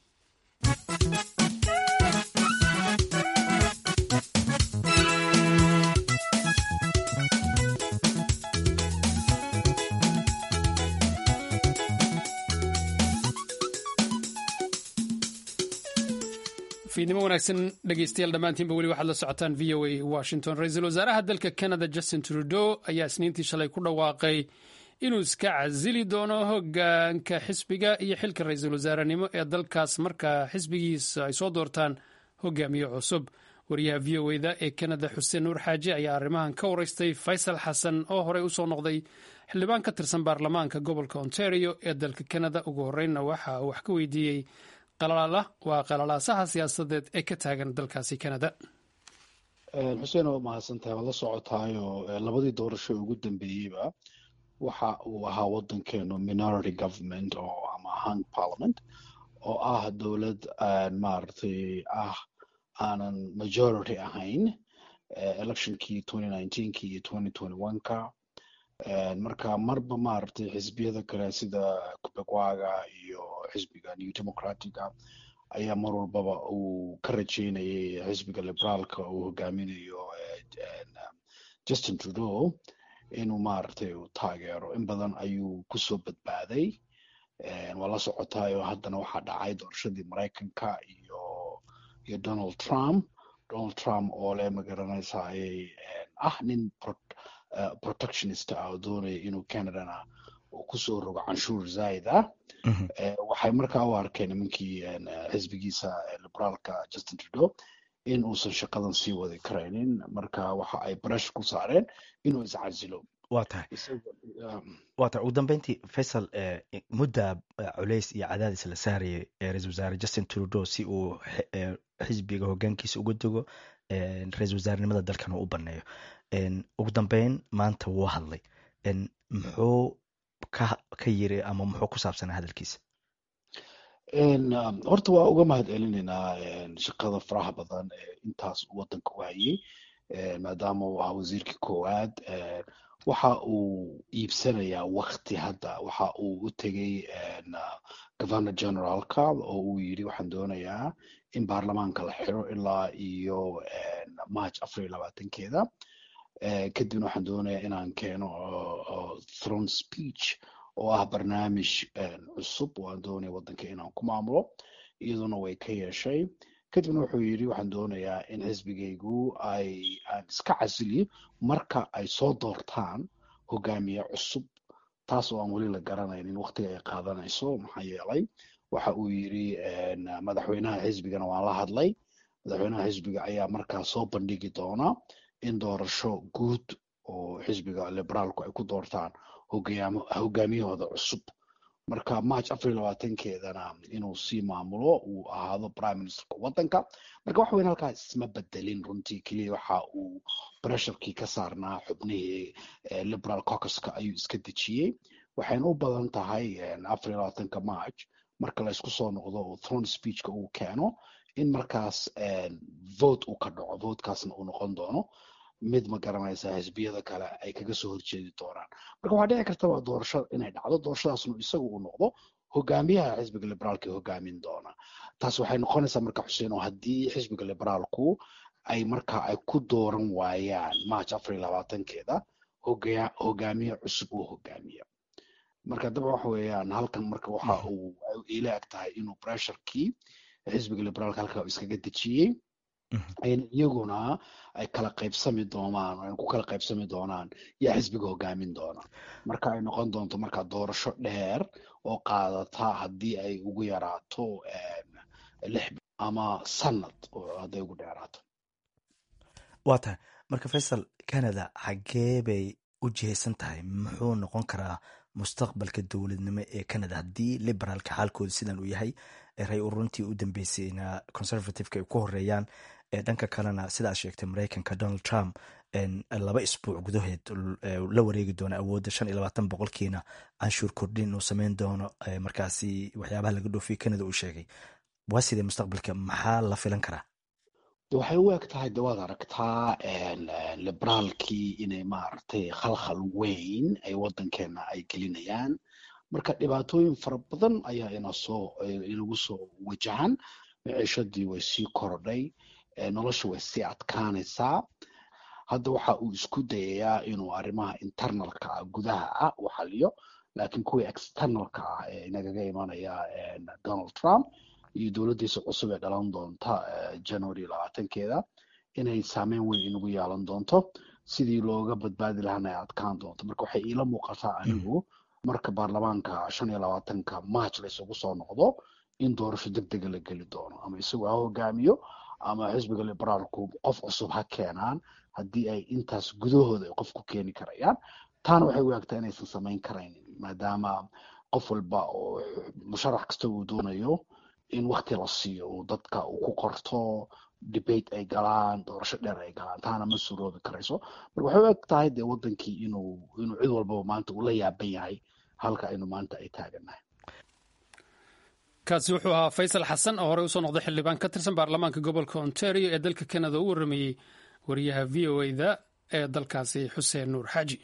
fiidnimo wanaagsan dhegeystayaal dhammaantiinba weli waxaad la socotaan v o a washington ra-iisul wasaaraha dalka canada justin trudeau ayaa isniintii shalay ku dhawaaqay inuu iska casili doono hogaanka xisbiga iyo xilka ra-iisul wasaarenimo ee dalkaas marka xisbigiisa ay soo doortaan hogaamiye cusub wariyaha v o eda ee canada xuseen nuur xaaji ayaa arrimahan ka wareystay faysal xasan oo horey usoo noqday xildhibaan ka tirsan baarlamaanka gobolka ontario ee dalka canada ugu horeynna waxa uu wax ka weydiiyey waa qalalaasaha siyaasadeed ee ka taagan dalkaasi canada
xuseen waa mahadsantahay waad la socotaayo labadii doorasho ugu dambeeyeyba waxa uu ahaa waddankeenu minority government oo ama hung parliament oo ah dowlad maaragtay ah aanan majority ahayn electionkii kii iyo ka marka marba maaragtay xisbiyada kale sida kubegwaga iyo xisbiga new democratica ayaa mar walbaba uu ka rajeynayay xisbiga liberaalka uu hogaaminayo justin trudeau inuu maaragtay uu taageero in badan ayuu kusoo badbaaday waa la socotaayo haddana waxaa dhacay doorashadii maraykanka iyo iyo donald trump donald trump oo leh magaranaysa ayay ah nin protectionist ah oo doonaya inuu canadana uu kusoo rogo canshuur zaid ah waxay markaa u arkeen nimankii xisbigiisa liberaalka justin trudeau in uusan shaqadan sii wadi karaynin marka waxa ay barash ku saareen inuu iscasilo
waa tahay waa tahay ugu dambeyntii faysal mudda culays iyo cadaadis la saarayay ra-isul wasaare justin trudeau si uu xisbiga hogaankiisa uga dego ra-isul wasaarenimada dalkan uu u baneeyo ugu dambeyn maanta wuu hadlay muxuu ka ka yiri ama muxuu ku saabsanaa hadalkiisa
horta waa uga mahad celinaynaa shaqada faraha badan ee intaas uu waddanka u hayay maadaama uu ahaa wasiirkii koowaad waxa uu iibsanayaa wakti hadda waxa uu u tegey governor generalka oo uu yidhi waxaan doonayaa in baarlamaanka la xiro ilaa iyo march afar iyo labaatankeeda kadibna waxaan doonayaa inaan keeno throne speech oo ah barnaamij cusub oo aan doonaya waddanka inaan ku maamulo iyaduna way ka yeeshay kadibna wuxuu yidhi waxaan doonayaa in xisbigaygu ay aan iska casiliyo marka ay soo doortaan hogaamiye cusub taas oo aan weli la garanaynin waqtiga ay qaadanayso maxaa yeelay waxa uu yidhi madaxweynaha xisbigana waan la hadlay madaxweynaha xisbiga ayaa markaa soo bandhigi doona in doorasho guud oo xisbiga liberaalku ay ku doortaan hogaamiyahooda cusub marka march afar iyo labaatankeedana inuu sii maamulo uu ahaado prime ministerka waddanka marka wax weyn halkaas isma bedelin runtii keliya waxa uu bresharkii ka saarnaa xubnihii liberal caucuska ayuu iska dejiyey waxayna u badan tahay afar iyo labaatanka march marka la isku soo noqdo oo throne speechka uu keeno in markaas vote uu ka dhaco votekaasna uu noqon doono mid ma garanaysa xisbiyada kale ay kaga soo horjeedi doonaan marka waxaa dhici kartaba doorasho inay dhacdo doorashadaasnu isagu uu noqdo hogaamiyaha xisbiga liberaalka ee hogaamin doona taas waxay noqonaysaa marka xuseen oo haddii xisbiga liberaalku ay marka ay ku dooran waayaan march afar iyo labaatankeeda hogaamiye cusub uu hogaamiya marka daba waxa weeyaan halkan marka waxa uu ila eg tahay inuu pressurkii xisbiga liberaalka halka iskaga dejiyey iyaguna ay kala qaybsami doonaan ay ku kala qaybsami doonaan yaa xisbiga hogaamin doona marka ay noqon doonto marka doorasho dheer oo qaadata haddii ay ugu yaraato lix ama sanad hadday ugu dheeraato
waa tahay marka faysal canada xaggee bay u jihaysan tahay muxuu noqon karaa mustaqbalka dowladnimo ee canada haddii liberaalka xaalkooda sidan uu yahay ray uruntii u dambeysayna conservativeka ay ku horeeyaan dhanka kalena sida aad sheegtay mareykanka donald trump laba isbuuc gudaheed la wareegi doono awoodda shan iyo labaatan boqolkiina canshuur kordhin uu sameyn doono markaasi waxyaabaha laga dhoofiye canada uu sheegay waa sidee mustaqbalka maxaa la filan karaa
waxay u eg tahay de waad aragtaa liberaalkii inay maaragtay khalkhal weyn ay waddankeena ay gelinayaan marka dhibaatooyin fara badan ayaa inasoo inagu soo wajahan miciishadii way sii korodhay nolosha way sii adkaanaysaa hadda waxa uu isku dayayaa inuu arrimaha internalka ah gudaha ah u xaliyo laakiin kuwii externalka ah ee inagaga imanaya donald trump iyo dowladdiisa cusub ee dhalan doonta january labaatankeeda inay saameyn weyn inagu yeelan doonto sidii looga badbaadi lahaana ay adkaan doonto marka waxay iila muuqataa anigu marka baarlamaanka shan iyo labaatanka march la isugu soo noqdo in doorasho deg dega la geli doono ama isagu ha hogaamiyo ama xisbiga liberaalku qof cusub ha keenaan haddii ay intaas gudahooda ay qof ku keeni karayaan taana waxay u egtaa inaysan samayn karaynin maadaama qof walba oo musharax kasta uu doonayo in wakti la siiyo uu dadka uu ku qorto debate ay galaan doorasho dheer ay galaan taana ma suroobi karayso marka waxay u eg tahay dee wadankii inuu inuu cid walbaba maanta uu la yaaban yahay halka aynu maanta ay taagannahay
kaasi wuxuu ahaa faysal xasan oo horey usoo noqday xildhibaan ka tirsan baarlamaanka gobolka ontario ee dalka canada u waramayey wariyaha v o e da ee dalkaasi xuseen nuur xaaji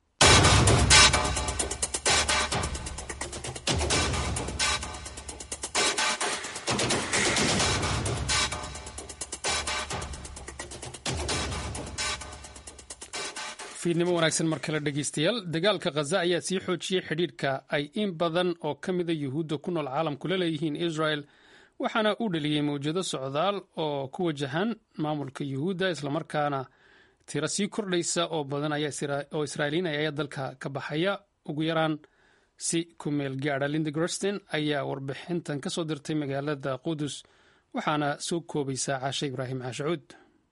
fiidnimo wanaagsan mar kale dhegeystayaal dagaalka khaza ayaa sii xoojiyey xidhiidhka ay in badan oo ka mida yuhuudda ku nool caalamku la leeyihiin israel waxaana uu dhaliyey mawjado socdaal oo ku wajahan maamulka yuhuudda islamarkaana tiro sii kordhaysa oo badan oo israa'iiliin ayaa dalka ka baxaya ugu yaraan si ku meel gaadha linda grostin ayaa warbixintan ka soo dirtay magaalada qudus waxaana soo koobaysaa caashe ibraahim caashacuud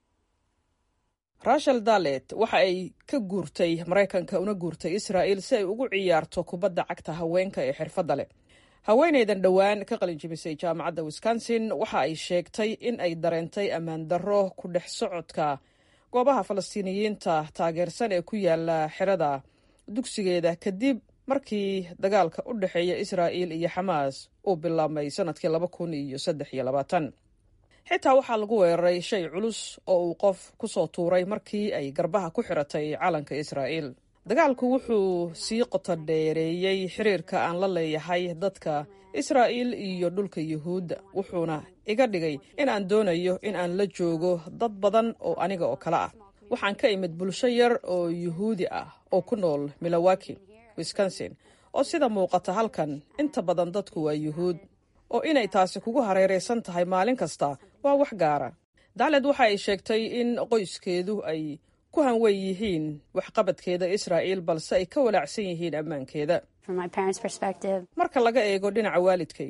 rachel dalet waxa ay ka guurtay maraykanka una guurtay israa'il si ay ugu ciyaarto kubadda cagta haweenka ee xirfadda leh haweenaydan dhowaan ka qalinjibisay jaamacadda wisconsin waxa ay sheegtay in ay dareentay ammaan darro ku dhex socodka goobaha falastiiniyiinta taageersan ee ku yaala xerada dugsigeeda kadib markii dagaalka u dhexeeya israa'il iyo xamaas uu bilaabmay sannadkii laba kun iyo saddex iyo labaatan xitaa waxaa lagu weeraray shay culus oo uu qof ku soo tuuray markii ay garbaha ku xiratay calanka israa'iil dagaalku wuxuu sii qoto dheereeyey xiriirka aan la leeyahay dadka israa'iil iyo dhulka yuhuudda wuxuuna iga dhigay in aan doonayo in aan la joogo dad badan oo aniga oo kale ah waxaan ka imid bulsho yar oo yuhuudi ah oo ku nool milowaki wisconsin oo sida muuqata halkan inta badan dadku waa yuhuud oo inay taasi kugu hareeraysan tahay maalin kasta waa wax gaara dacled waxa ay sheegtay in qoyskeedu ay ku hanweyn yihiin waxqabadkeeda israa'iil balse ay ka walaacsan yihiin ammaankeeda marka laga eego dhinaca waalidkay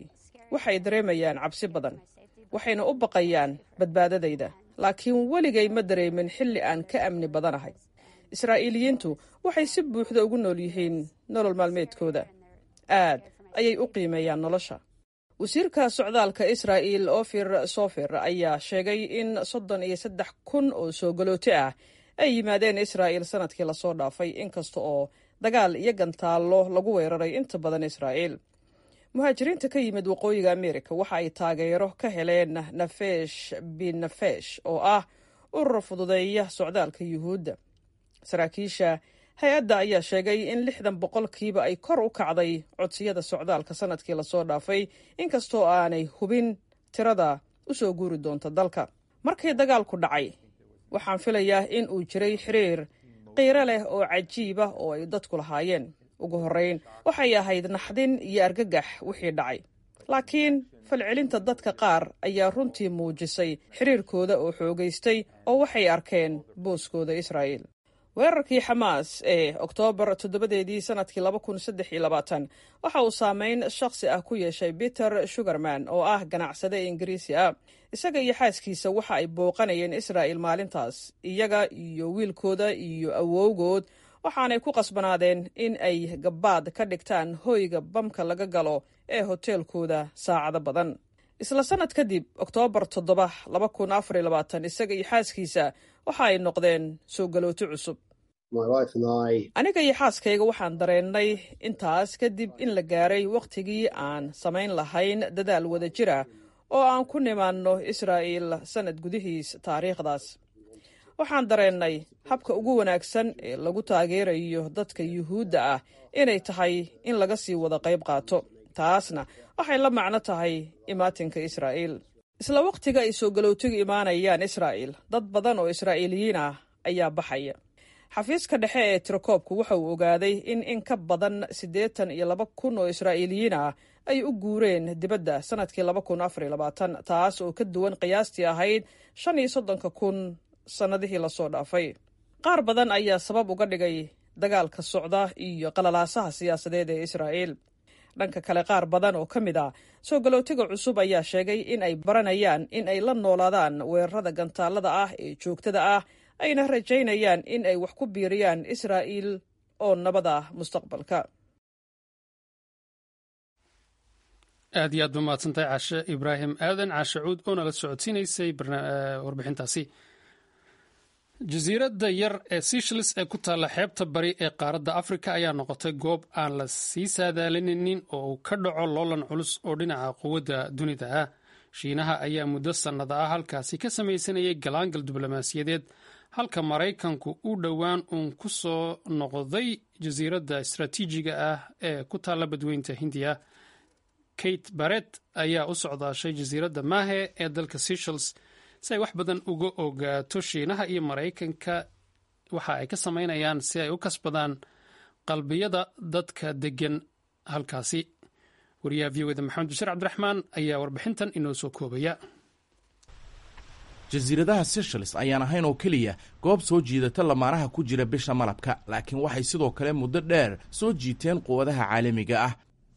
waxay dareemayaan cabsi badan waxayna u baqayaan badbaadadayda laakiin weligay ma dareemin xilli aan ka amni badanahay israa'iiliyiintu waxay si buuxda ugu nool yihiin nolol maalmeedkooda aad ayay u qiimeeyaan nolosha wasiirka socdaalka israa'il ofir sofer ayaa sheegay in soddon iyo saddex kun oo soo galooti ah ay yimaadeen israa'il sanadkii lasoo dhaafay inkasta oo dagaal iyo gantaallo lagu weeraray inta badan israa'iil muhaajiriinta ka yimid waqooyiga amerika waxa ay taageero ka heleen nafesh bin nafesh oo ah urur fududeeya socdaalka yuhuudda saraakiisha hay-adda ayaa sheegay in lixdan boqolkiiba ay kor u kacday codsiyada socdaalka sanadkii lasoo dhaafay inkastoo aanay hubin tirada u soo guuri doonta dalka markii dagaalku dhacay waxaan filayaa in uu jiray xiriir qiiro leh oo cajiiba oo ay dadku lahaayeen ugu horrayn waxay ahayd naxdin iyo argagax wixii dhacay laakiin falcelinta dadka qaar ayaa runtii muujisay xiriirkooda oo xoogaystay oo waxay arkeen booskooda israa'iil weerarkii xamaas ee oktoobar toddobadeedii sanadkii laba kun saddex iyo labaatan waxa uu saameyn shakhsi ah ku yeeshay peter sugarman oo ah ganacsade ingiriisi ah isaga iyo xaaskiisa waxa ay booqanayeen israa'il maalintaas iyaga iyo wiilkooda iyo awowgood waxaanay ku qasbanaadeen in ay gabbaad ka dhigtaan hoyga bamka laga galo ee hoteelkooda saacado badan isla sannad kadib oktoobar toddoba laba kun afar iyo labaatan isaga iyo xaaskiisa waxa ay noqdeen soo galooti cusub aniga iyo xaaskayga waxaan dareennay intaas kadib in la gaaray wakhtigii aan samayn lahayn dadaal wada jir ah oo aan ku nimaanno israa'iil sannad gudihiis taariikhdaas waxaan dareennay habka ugu wanaagsan ee lagu taageerayo dadka yuhuudda ah inay tahay in laga sii wada qayb qaato taasna waxay la macno tahay imaatinka israa'iil isla wakhtiga ay soo galowtigu imaanayaan israa'iil dad badan oo israa'iiliyiin ah ayaa baxaya xafiiska dhexe ee tirakoobku waxa uu ogaaday in in ka badan siddeetan iyo laba kun oo israa'iiliyiin ah ay u guureen dibadda sannadkii laba kun afar iyo labaatan taas oo ka duwan qiyaastii ahayd shan iyo soddonka kun sannadihii lasoo dhaafay qaar badan ayaa sabab uga dhigay dagaalka socda iyo qalalaasaha siyaasadeed ee israa'iil dhanka kale qaar badan oo ka mid ah soo galootiga cusub ayaa sheegay in ay baranayaan in ay la noolaadaan weerarada gantaalada ah ee joogtada ah ayna rajaynayaan in ay wax ku biiriyaan israa'iil oo nabad ah mustaqbalka
aad iyo aad ba mahadsantahay caashe ibraahim aadan caashe cuud oo nala socodsiinaysay warbixintaasi jasiiradda yar ee seychelles ee ku taalla xeebta bari ee qaaradda afrika ayaa noqotay goob aan la sii saadaalininin oo uu ka dhaco loolan culus oo dhinaca quwadda dunida ah shiinaha ayaa muddo sannada ah halkaasi ka samaysanayay galaangal diblomaasiyadeed halka maraykanku u dhowaan uun ku soo noqday jasiiradda istaraatiijiga ah ee ku taalla badweynta hindiya kate baret ayaa u socdaashay jasiiradda maahe ee dalka seychelles si ay wax badan uga ogaato shiinaha iyo maraykanka waxa ay ka samaynayaan si ay u kasbadaan qalbiyada dadka deggan halkaasi wariyaha v oda maxamed bashir cabdiraxmaan ayaa warbixintan inoo soo koobaya
jasiiradaha seychelles ayaan ahayn oo keliya goob soo jiidata lamaanaha ku jira bisha malabka laakiin waxay sidoo kale muddo dheer soo jiiteen quwadaha caalamiga ah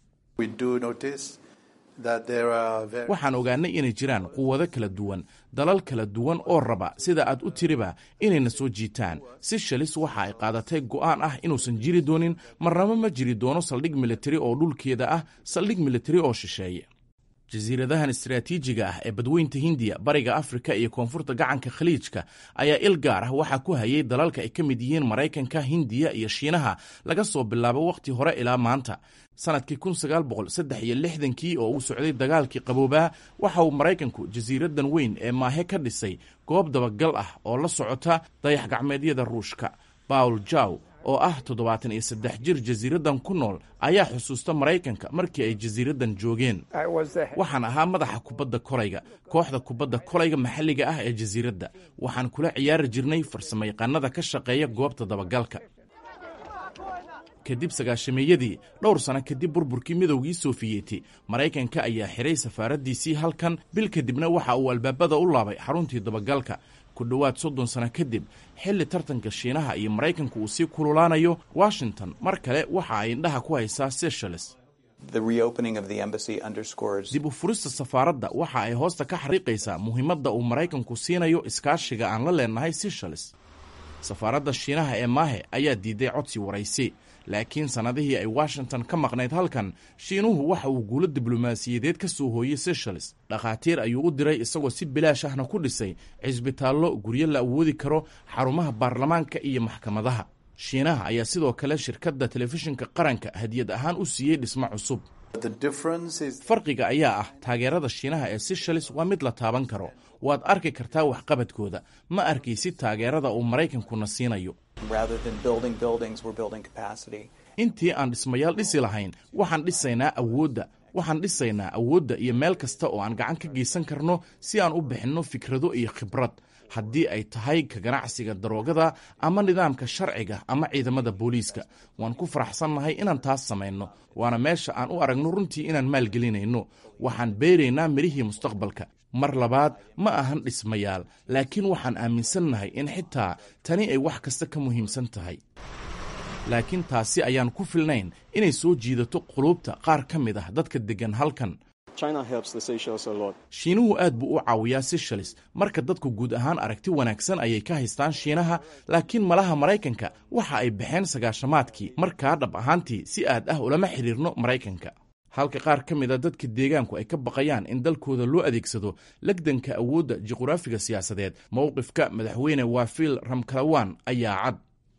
waxaan ogaanay inay jiraan quwado kala duwan dalal kala duwan oo raba sida aad u tiriba inayna soo jiitaan seychelles waxa ay qaadatay go'aan ah inuusan jiri doonin marnabo ma jiri doono saldhig militari oo dhulkeeda ah saldhig militari oo shisheeye jasiiradahan istaraatiijiga ah ee badweynta hindiya bariga afrika iyo koonfurta gacanka khaliijka ayaa il gaar ah waxaa ku hayay dalalka ay ka mid yihiin maraykanka hindiya iyo shiinaha laga soo bilaabo wakhti hore ilaa maanta sanadkii kun sagaal boqol saddex iyo lixdankii oo uu socday dagaalkii qaboobaa waxa uu maraykanku jasiiradan weyn ee maahe ka dhisay goob dabagal ah oo la socota dayax gacmeedyada ruushka bawl jaw oo ah toddobaatan iyo saddex jir jasiiradan ku nool ayaa xusuusta maraykanka markii ay jasiiradan joogeen waxaan ahaa madaxa kubadda kolayga kooxda kubadda kolayga maxalliga ah ee jasiiradda waxaan kula ciyaari jirnay farsamayaqaanada ka shaqeeya goobta dabagalka kadib sagaashameeyadii dhowr sano kadib burburkii midowgii sofiyeeti maraykanka ayaa xiray safaaraddiisii halkan bil kadibna waxa uu albaabada u laabay xaruntii dabagalka ku dhowaad soddon sano kadib xilli tartanka shiinaha iyo maraykanku uu sii kululaanayo washington mar kale waxa ay indhaha ku haysaa seychelles dib u furista safaaradda waxa ay hoosta ka xariiqaysaa muhiimadda uu maraykanku siinayo iskaashiga aan la leenahay seychelles safaaradda shiinaha ee maahe ayaa diiday codsi waraysi laakiin sannadihii ay washington ka maqnayd halkan shiinuhu waxa uu guulo diblomaasiyadeed ka soo hooyey seychelles dhakhaatiir ayuu u diray isagoo si bilaash ahna ku dhisay cisbitaallo guryo la awoodi karo xarumaha baarlamaanka iyo maxkamadaha shiinaha ayaa sidoo kale shirkadda telefishinka qaranka hadiyad ahaan u siiyey dhismo cusub farqiga ayaa ah taageerada shiinaha ee seychelles waa mid la taaban karo waad arki kartaa waxqabadkooda ma arkaysid taageerada uu maraykankuna siinayo intii aan dhismayaal dhisi lahayn waxaan dhisaynaa awoodda waxaan dhisaynaa awoodda iyo meel kasta oo aan gacan ka geysan karno si aan u bixinno fikrado iyo khibrad haddii ay tahay ka ganacsiga daroogada ama nidaamka sharciga ama ciidamada booliiska waan ku faraxsannahay inaan taas samayno waana meesha aan u aragno runtii inaan maalgelinayno waxaan beeraynaa midhihii mustaqbalka mar labaad ma ahan dhismayaal laakiin waxaan aaminsannahay in xitaa tani ay wax kasta ka muhiimsan tahay laakiin taasi ayaan ku filnayn inay soo jiidato quluubta qaar ka mid ah dadka deggan halkan shiinuhu aad buu u caawiyaa seychelles marka dadku guud ahaan aragti wanaagsan ayay ka haystaan shiinaha laakiin malaha maraykanka waxa ay baxeen sagaashamaadkii markaa dhab ahaantii si aad ah ulama xidhiirno maraykanka halka qaar ka mid a dadka deegaanku ay ka baqayaan in dalkooda loo adeegsado legdanka awoodda juqraafiga siyaasadeed mowqifka madaxweyne waafil ramkalawan ayaa cad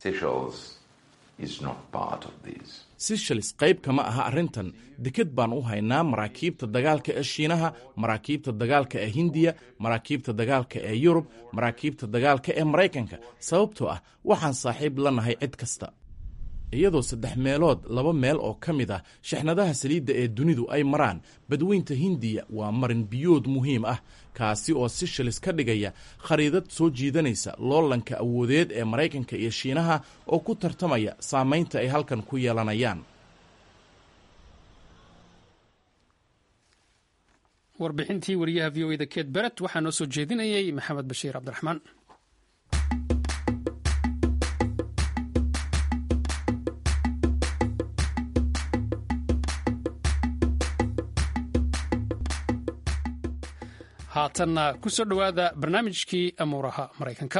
seychelles qayb kama aha arrintan deked baan u haynaa maraakiibta dagaalka ee shiinaha maraakiibta dagaalka ee hindiya maraakiibta dagaalka ee yurub maraakiibta dagaalka ee maraykanka sababtoo ah waxaan saaxiib la nahay cid kasta iyadoo saddex meelood laba meel oo ka mid ah shixnadaha saliidda ee dunidu ay maraan badweynta hindiya waa marin biyood muhiim ah kaasi oo seychelles ka dhigaya khariidad soo jiidanaysa loolanka awoodeed ee maraykanka iyo shiinaha oo ku tartamaya saamaynta ay halkan ku yeelanayaan
warbixintii wariyaha v o e da ket beret waxaa noo soo jeedinayay maxamed bashiir cabdiraxmaan haatanna ku soo dhowaada barnaamijkii amuuraha maraykanka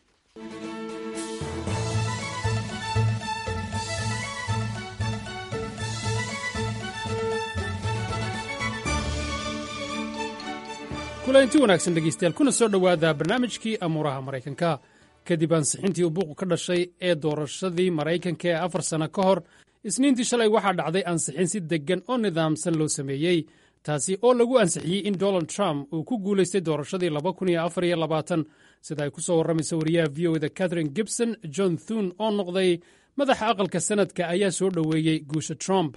kulanti wanaagsan dhegeystayaal kuna soo dhowaada barnaamijkii amuuraha maraykanka kadib ansixintii uu buuqu ka dhashay ee doorashadii maraykanka ee afar sano ka hor isniintii shalay waxaa dhacday ansixin si deggan oo nidaamsan loo sameeyey taasi oo lagu ansixiyey in donald trump uu ku guulaystay doorashadii sida ay ku soo warramaysa wariyaha v o da catherine gibson john thun oo noqday madaxa aqalka sanadka ayaa soo dhoweeyey guusha trump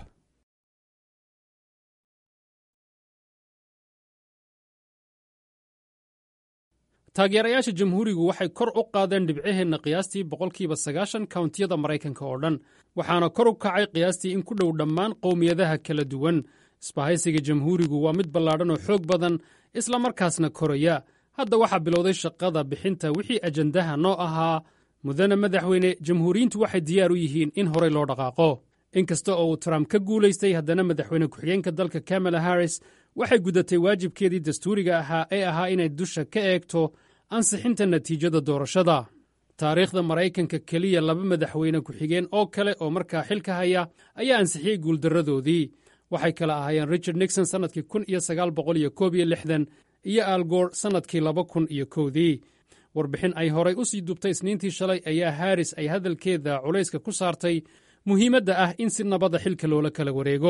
taageerayaasha jamhuurigu waxay kor u qaadeen dhibcaheenna qiyaastii boqolkiiba sagaashan kawntiyada maraykanka oo dhan waxaana kor u kacay qiyaastii in ku dhow dhammaan qowmiyadaha kala duwan isbahaysiga jamhuurigu waa mid ballaadhan oo xoog badan isla markaasna koraya hadda waxaa bilowday shaqada bixinta wixii ajandaha noo ahaa mudane madaxweyne jamhuuriyiintu waxay diyaar u yihiin in horey loo dhaqaaqo inkasta oo uu trump ka guulaystay haddana madaxweyne ku-xigeenka dalka kamala harris waxay gudatay waajibkeedii dastuuriga ahaa ee ahaa inay dusha ka eegto ansixinta natiijada doorashada taariikhda maraykanka keliya laba madaxweyne ku-xigeen oo kale oo markaa xilka haya ayaa ansixiyey guuldarradoodii waxay kala ahaayeen richard nixon sannadkii kun iyo sagaal boqol iyo koob iyo lixdan iyo algoor sannadkii laba kun iyo kowdii warbixin ay horay u sii dubtay isniintii shalay ayaa haris ay hadalkeeda culayska ku saartay muhiimadda ah in si nabada xilka loola kala wareego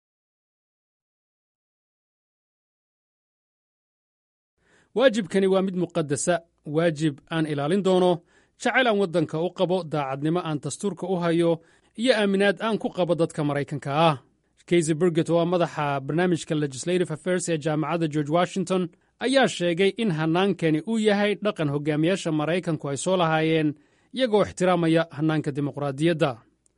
waajibkani waa mid muqadasa waajib aan ilaalin doono jacayl aan waddanka u qabo daacadnimo aan dastuurka u hayo iyo aaminaad aan ku qabo dadka maraykanka ah kaysy burget oo ah madaxa barnaamijka legislative affairs ee jaamacadda george washington ayaa sheegay in hannaankani uu yahay dhaqan hogaamiyaasha maraykanku ay soo lahaayeen iyagoo ixtiraamaya hannaanka dimuqraadiyadda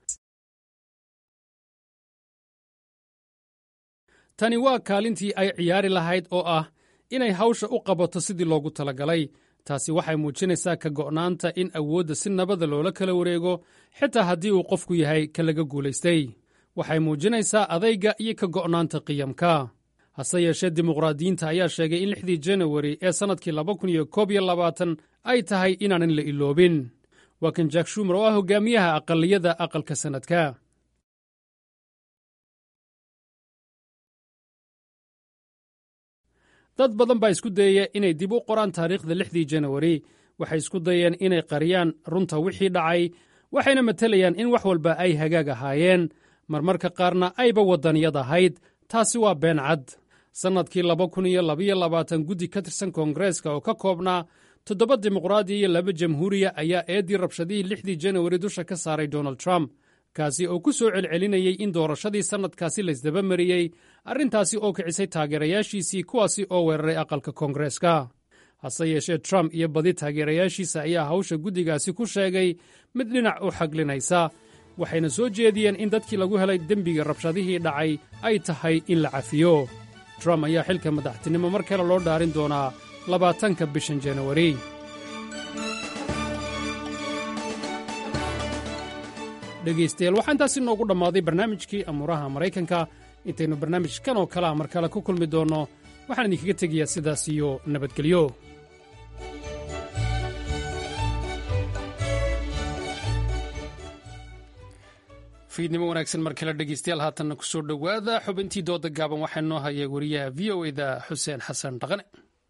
tani waa kaalintii ay ciyaari lahayd oo ah inay hawsha u qabato sidii loogu talagalay taasi waxay muujinaysaa ka go'naanta in awoodda si nabada loola kala wareego xitaa haddii uu qofku yahay ka laga guulaystay waxay muujinaysaa adayga iyo ka go'naanta qiyamka hase yeeshee dimuqraadiyiinta ayaa sheegay in lixdii janawari ee sannadkii laba kun iyo koob iyo labaatan ay tahay inaanan la iloobin waa kan jack shumer oo ah hogaamiyaha aqaliyada aqalka sannadka dad badan baa isku dayaya inay dib u qoraan taariikhda lixdii janawari waxay isku dayeen inay qariyaan runta wixii dhacay waxayna matelayaan in wax walba ay hagaag ahaayeen marmarka qaarna ayba waddaniyad ahayd taasi waa been cad sannadkii laba kun iyo labaiyo labaatan guddi ka tirsan koongareeska oo ka koobnaa toddoba dimuqraadiya iyo laba jamhuuriya ayaa eeddii rabshadihii lixdii janawari dusha ka saaray donald trump kaasi oo ku soo celcelinayey in doorashadii sannadkaasi laysdaba mariyey arrintaasi oo kicisay taageerayaashiisii kuwaasi oo weeraray aqalka koongareeska hase yeeshee trump iyo badi taageerayaashiisa ayaa hawsha guddigaasi ku sheegay mid dhinac u xaglinaysa waxayna soo jeediyeen in dadkii lagu helay dembiga rabshadihii dhacay ay tahay in la cafiyo trump ayaa xilka madaxtinimo mar kale loo dhaarin doonaa labaatanka bishan janawari dhegaystayaal waxaa intaasi noogu dhammaaday barnaamijkii amuuraha maraykanka intaynu barnaamijkan oo kale a mar kale ku kulmi doonno waxaan idinkaga tegayaa sidaas iyo nabadgelyo fiidnimo wanaagsan mar kale dhegaystayaal haatanna ku soo dhowaada xubintii dooda gaaban waxaa noo haya wariyaha v o eda xuseen xasan dhaqane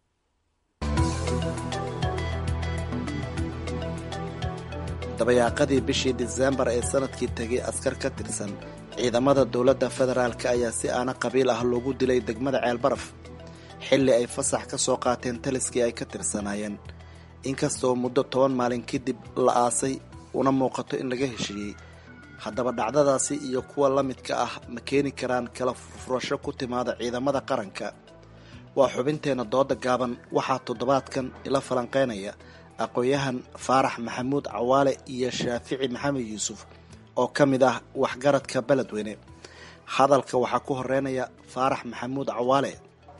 dabayaaqadii bishii diseembar ee sanadkii tegay askar ka tirsan ciidamada dowladda federaalk ayaa si aana qabiil ah loogu dilay degmada ceelbaraf xilli ay fasax ka soo qaateen taliskii ay ka tirsanaayeen inkastoo muddo toban maalin kadib la aasay una muuqato in laga heshiiyey haddaba dhacdadaasi iyo kuwa la midka ah ma keeni karaan kala furfurasho ku timaada ciidamada qaranka waa xubinteenna dooda gaaban waxaa toddobaadkan ila falanqeynaya aqoon-yahan faarax maxamuud cawaale iyo shaafici maxamed yuusuf oo ka mid ah waxgaradka beledweyne hadalka waxaa ku horeynaya faarax maxamuud cawaale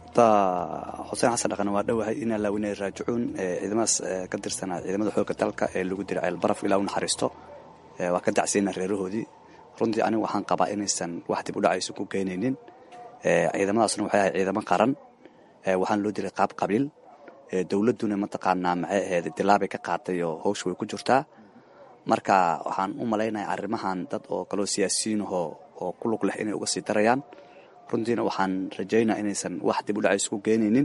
xuseen xasan dhaqan waa dhowahay in alla weyne raajicuun ciidamadaas ka tirsanaa ciidamada xoogga dalka ee lagu diray ceelbaraf ilaa u naxariisto waa ka dacsiyeyna reerahoodii runtii anigu waxaan qabaa inaysan wax dib u dhacayso ku geynaynin ciidamadaasna waxay ahay ciidamo qaran waxaan loo diray qaab qabiil dowladduna mataqaanaa maxay ahayd dilaabay ka qaatay oo hawsha way ku jirtaa marka waxaan u malaynayaa arrimahan dad oo kaloo siyaasiyiinahoo oo ku lug leh inay uga sii darayaan runtiina waxaan rajaynaa inaysan wax dib u dhacayso ku geynaynin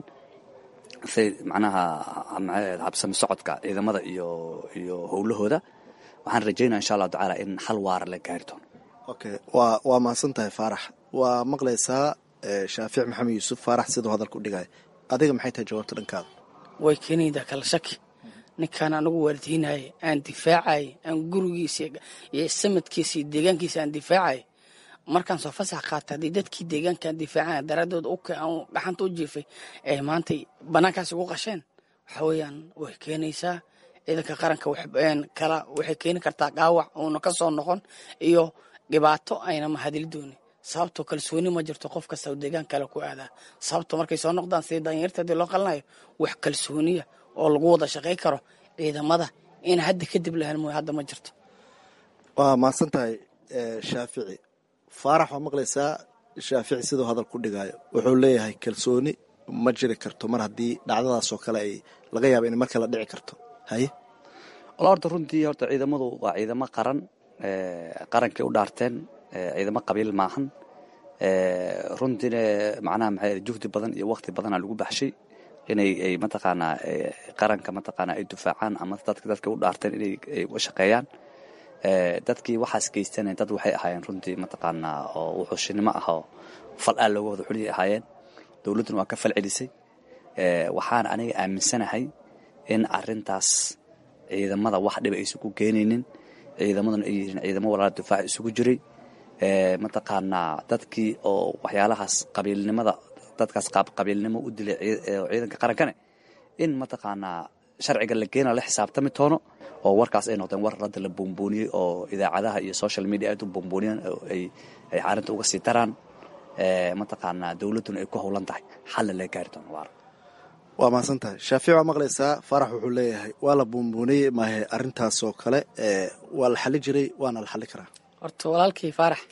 say macnaha maxay habsami socodka ciidamada iyo iyo howlahooda waxaan rajaynaa insha allahu tacaala in xal waara la gaari doono
okay waa waa mahadsan tahay faarax waa maqlaysaa shaafic maxamed yuusuf faarax siduu hadalka u dhigaya adiga maxay tahay jawaabta dhankaada
way keenaydaa kala shaki ninkaan anagu waardiinaya aan difaacay aan gurigiisa iyo samadkiisa iyo deegaankiisa aan difaacay markaan soo fasax qaata haddii dadkii deegaankaan difaacana daraaddood aan dhaxanta u jiifay ee maantay bannaankaas ugu qasheen waxa weeyaan way keenaysaa ciidanka qaranka kala waxay keeni kartaa dhaawac uuna ka soo noqon iyo dhibaato ayna mahadili doonin sababtoo kalsooni ma jirto qof kasta deegaan kale ku aadaa sababto markay soo noqdaan sida danyarta hadii loo qalanayo wax kalsooniya oo lagu wada shaqay karo ciidamada in hadda kadib lahan mooy hadda ma jirto
waa mahadsan tahay shaafici faarax waa maqlaysaa shaafici siduu hadal ku dhigayo wuxuu leeyahay kalsooni ma jiri karto mar haddii dhacdadaasoo kale ay laga yaaba in mar kale dhici karto haye
wala horta runtii horta ciidamadu waa ciidamo qaran qarankay u dhaarteen ciidamo qabiil maahan runtiina macnaha maxay juhdi badan iyo waqti badana lagu baxshay inay ay mataqaanaa qaranka mataqaanaa ay difaacaan ama dadka dadka u dhaarteen inay ay u shaqeeyaan dadkii waxaas geystana dad waxay ahaayeen runtii mataqaanaa oo wuxuushinimo ah oo fal aa looga wada xuliyay ahaayeen dowladduna waa ka fal celisay waxaana aniga aaminsanahay in arintaas ciidamada wax dhiba aysan ku keenaynin ciidamaduna ay yihiin ciidamo walaala difaac isugu jiray mataqaanaa dadkii oo waxyaalahaas qabiilnimada dadkaas qabiilnimo u dilay ciidanka qarankane in mataqaanaa sharciga la geena la xisaabtami toono oo warkaas ay noqdeen war radda la buunbuuniyey oo idaacadaha iyo social media aad u buunbuuniyeen ay ay caarinta uga sii daraan mataqaanaa dowladduna ay ku howlan tahay xalla laga gaari doono waara
waa mahadsan tahay shaafic waa maqlaysaa faarax wuxuu leeyahay waa la buunbuuniyey maahe arrintaasoo kale waa la xali jiray waana la xali karaa
horta walaalkii faarax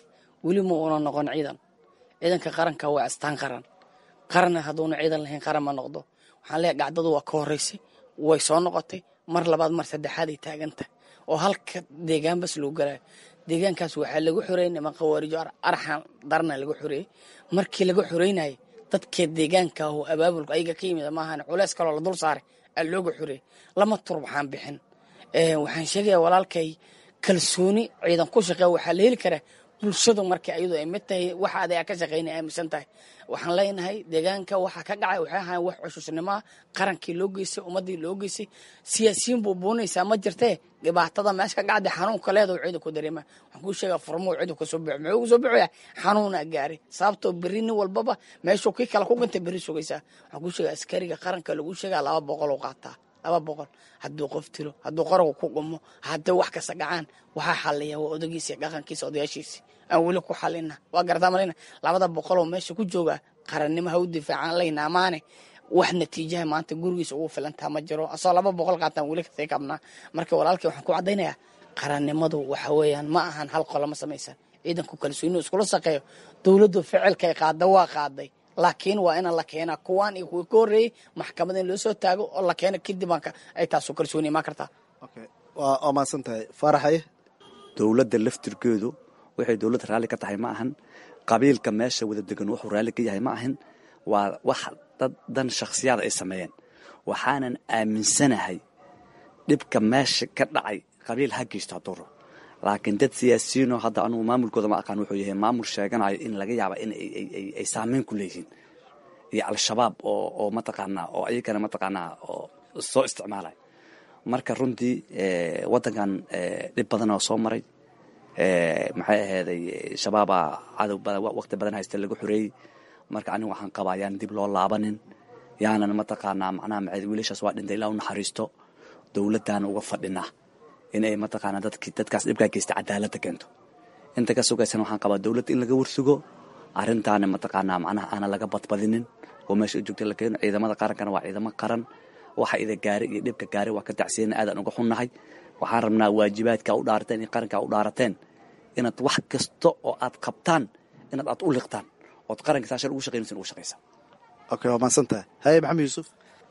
weli ma uuna noqon ciidan ciidanka qaranka waa astaan qaran qaranna hadduuna ciidan lahayn qaran ma noqdo waxaan leeyahay gacdadu waa ka horreysay way soo noqotay mar labaad mar saddexaad ay taagantahay oo halka deegaan bas lagu galayo deegaankaas waxaa lagu xoreeyey niman khawaarijo arxan darna lagu xoreeyey markii laga xoreynayay dadkee deegaanka oo abaabulka ayaga ka yimid maahan culeys kaloo la dul saaray aa looga xoreeyey lama tur waxaan bixin waxaan sheegaya walaalkay kalsooni ciidan ku shaqeeya waxaa la heli karaa bulshadu marka ayadu ay mid tahay waxa adeega ka shaqeynay aaminsan tahay waxaan leenahay deegaanka waxa ka dhacay waxay ahayn wax xusuusnimoa qarankii loo geystay ummadii loo geystay siyaasiyiin buu buunaysaa ma jirtee dhibaatada meesha ka dhacday xanuunka leedahu ciidan ku dareema waxaan kuu sheegaa furmuu ciidan kasoo bixo muxuu kasoo bixoyaa xanuunaa gaaray sababtoo berri nin walbaba meeshuu kii kale ku gantay berri sugaysaa waxaan kuu sheegaa askariga qaranka lagu sheegaa laba boqol u qaataa laba boqol hadduu qof tilo hadduu qaragu ku gumo haddii wax kasta dhacaan waxaa xaliya waa odagiisa dhaqankiisa odayaashiisi aan weli ku xalina waa garataa malina labada boqoloo meesha ku jooga qarannimo ha u difaacaan layna amaane wax natiijaha maanta gurigiisa ugu filantaa ma jiro asoo laba boqol qaataan weli kasii kabnaa marka walaalkii waxaan ku caddaynayaa qarannimadu waxa weeyaan ma ahan hal qolo ma samaysan ciidanku kalsooni iskula shaqeeyo dowladdu ficilkay qaada waa qaaday laakiin waa ina la keenaa kuwaan iyo kuwii ka horreeyey maxkamada in loo soo taago oo la keena kadib ay taasu kalsooni imaan kartaa
waa maadsan tahay faaraxaye
dowladda laftirkeedu waxay dowladda raalli ka tahay ma ahan qabiilka meesha wada degan wuxuu raalli ka yahay ma ahan waa wax dad dan shakhsiyaad ay sameeyeen waxaanan aaminsanahay dhibka meesha ka dhacay qabiil ha geysto hadduu rabo laakiin dad siyaasiyiinoo hadda anugu maamulkooda ma aqaan wuxuu yahay maamul sheeganayo in laga yaaba in ay saameyn ku leeyihiin iyo al-shabaab oo oo mataqaanaa oo ayagana mataqaanaa oo soo isticmaalaya marka runtii waddankan dhib badan oo soo maray maxay ahayday shabaabaa cadow badan waqti badan haysta lagu xoreeyey marka anigu waxaan qabaa yaan dib loo laabanin yaanan mataqaanaa macnaha maxay wiilashaas waa dhintay ilaa u naxariisto dowladdaana uga fadhinaa inay mataqaanaa dadki dadkaas dhibkaa geysta cadaaladda keento inta ka sugaysan waxaan qabaa dowladda in laga warsugo arrintaana mataqaanaa macnaha aana laga badbadinin oo meesha u joogta la keeno ciidamada qarankana waa ciidamo qaran waxa ida gaari iyo dhibka gaari waa ka tacsiyana aadaan uga xunnahay waxaan rabnaa waajibaadka u dhaarateen iyo qarankaa u dhaarateen inaad wax kasta oo aad qabtaan inaad aad u liqtaan ood qaranka saashar ugu shaqaynaysan ugu shaqaysa
okay waa mahadsan tahay haye maxamed yuusuf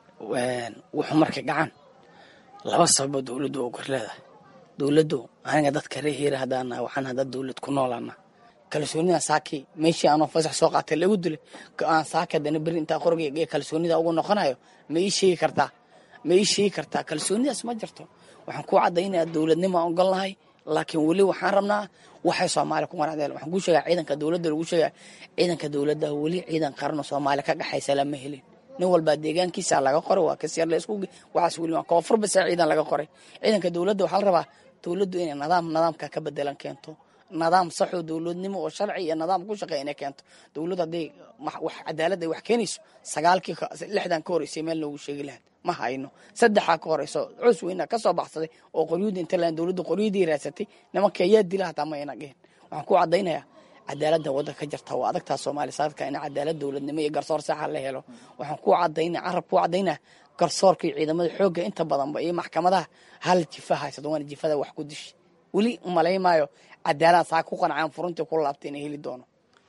wuxuu markay dhacaan laba sababo dowladdu oo kor leedahay dowladdu aniga dadka ree hiira haddaan nahay waxaan hadda dowlad ku noolaana kalsoonida saaki meeshii aanoo fasax soo qaatay lagu dilay aan saaki haddana beri intaa qorgay ee kalsoonida ugu noqonayo ma ii sheegi kartaa ma ii sheegi kartaa kalsoonidaas ma jirto waxaan ku caddaynaya dowladnimo aan ogol nahay laakiin weli waxaan rabnaa waxay soomaaliya ku qanacdeen waxaan kuu sheegaa ciidanka dowladda lagu sheegaa ciidanka dowladda weli ciidan qaran oo soomaaliya ka dhaxaysa lama helin nin walbaa deegaankiisa laga qoray waa kasyar la isku waxaas weli waa koonfur basa ciidan laga qoray ciidanka dowladda waxaa la rabaa dowladdu inay nidaam nidaamka ka bedelan keento nidaam saxoo dowladnimo oo sharci iyo nidaam ku shaqeeya inay keento dowladdu hadday wax cadaalad ay wax keenayso sagaalkii lixdan ka horeysay meel loogu sheegi lahaa ma hayno saddexaa ka horeyso cus weyna ka soo baxsaday oo qoryuudi inta laan dowladdu qoryadii raadsatay nimanka ayaa dila hataa ma ayna dhihin waxaan ku caddaynayaa cadaaladda waddanka ka jirta waa adagtaa soomaaliya saadka in cadaalad dowladnimo iyo garsoor saxa la helo waxaan ku cadaynaa carab ku cadaynaa garsoorka iyo ciidamada xoogga inta badanba iyo maxkamadaha hal jifa haysado waana jifada wax ku dishi weli umalaymaayo cadaalad saa ku qancaan furuntii ku laabtay inay heli doono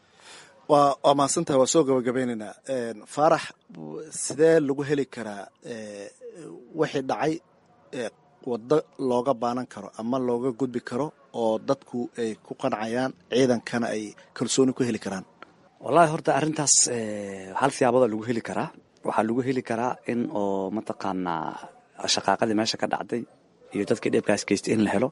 waa waa mahadsantahay waa soo gabagabeynaynaa faarax sidee lagu heli karaa wixii dhacay waddo looga baanan karo ama looga gudbi karo oo dadku ay ku qancayaan ciidankana ay kalsooni ku heli karaan
wallahi horta arrintaas hal siyaabada lagu heli karaa waxaa lagu heli karaa in oo mataqaanaa shaqaaqadii meesha ka dhacday iyo dadkii dhibkaas geystay in la helo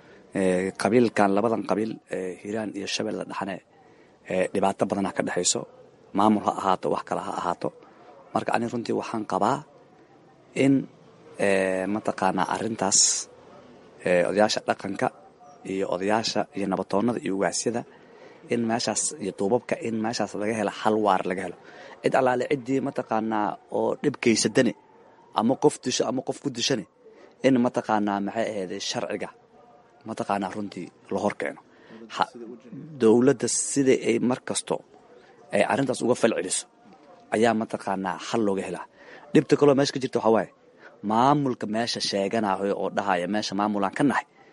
qabiilkan labadan qabiil hiiraan iyo shabeelle dhaxane dhibaato badana ka dhexayso maamul ha ahaato wax kale ha ahaato marka ani runtii waxaan qabaa in mataqaanaa arrintaas odayaasha dhaqanka iyo odayaasha iyo nabatoonnada iyo ugaasyada in meeshaas iyo duubabka in meeshaas laga helo hal waar laga helo cid allaale ciddii mataqaanaa oo dhib geysadane ama qof disho ama qof ku dishane in mataqaanaa maxay ahayde sharciga mataqaanaa runtii la hor keeno dowladda sida ay mar kasto ay arrintaas uga fal celiso ayaa mataqaanaa xal looga helaa dhibta kaloo meesha ka jirta waxaa waaye maamulka meesha sheeganayo oo dhahaya meesha maamulaan ka nahay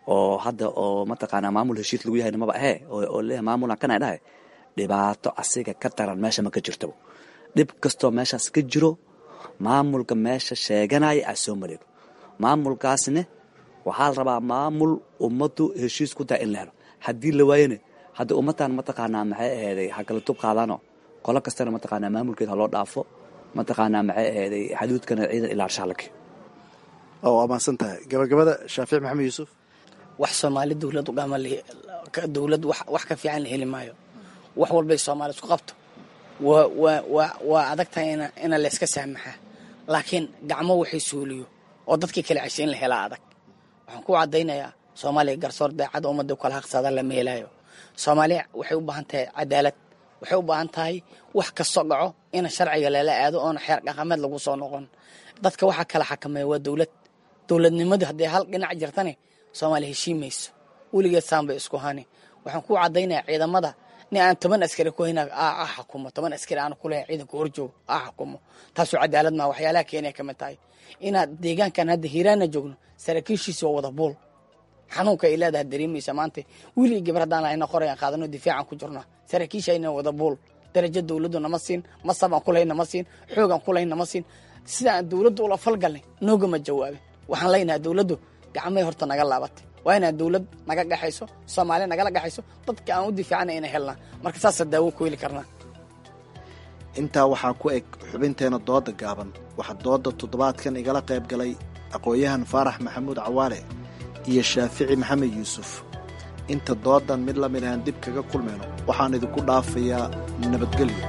oo hadda oo mataqaanaa maamul heshiis lagu yahayna maba ahee oo leeyahay maamulan kana dhahay dhibaato asiga ka daran meesha ma ka jirto dhib kastoo meeshaas ka jiro maamulka meesha sheeganaya aa soo mareego maamulkaasne waxaa la rabaa maamul ummaddu heshiis ku tahay in la helo haddii la waayane hadda ummadtan mataqaanaa maxay aheeday ha kala tub qaadaano qolo kastana mataqaanaa maamulkeeda ha loo dhaafo mataqaanaa maxay aheeday xaduudkana ciidan ilaarshaa la keeno
oo waa mahadsan tahay gabagabada shaafic maxamed yuusuf
wax soomaali dowlad ugama dowlad wax ka fiican la heli maayo wax walbay soomaali isku qabto waa waa waa waa adag tahay ina ina layska saamaxaa laakiin gacmo waxay suuliyo oo dadkii kala ceshay in la helaa adag waxaan ku caddaynayaa soomaaliya garsoor daacad ummadda kala haqsada lama helaayo soomaaliya waxay u baahan tahay cadaalad waxay u baahan tahay wax kastoo dhaco ina sharciga lala aado oona xeer dhaqameed lagu soo noqon dadka waxaa kala xakameeya waa dowlad dowladnimadu haddii hal dhinac jirtane soomaaliya heshiimayso weligeed saanbay isku hani waxaan ku caddaynayaa ciidamada nin aan toban askari ku hayna a xukumo toban askari aan kulahayn ciidanka horjoogo a xukumo taasoo cadaalad maa waxyaalaha keenaya ka mid tahay inaad deegaankan hadda hiiraana joogno saraakiishiisi waa wada buul xanuunka ay leedahay dareemaysa maanta wiilii gabar haddaan lahayna qorayaan qaadano difaacan ku jirna saraakiisha ayna wada buul darajo dowladdu nama siin masab aan kulahayn nama siin xoog aan kulahayn nama siin sida aan dowladdu ula falgalnay noogama jawaabin waxaan leynahay dowladdu gacmay horta naga laabatay waa inaan dowlad naga dhexayso soomaaliya nagala dhexayso dadka aan u difaacana ina helnaa marka saasa daawo ku heli karnaa
intaa waxaa ku eg xubinteena dooda gaaban waxaa dooda toddobaadkan igala qayb galay aqoon-yahan faarax maxamuud cawaale iyo shaafici maxamed yuusuf inta doodan mid la mid ahaan dib kaga kulmayno waxaan idinku dhaafayaa nabadgelyo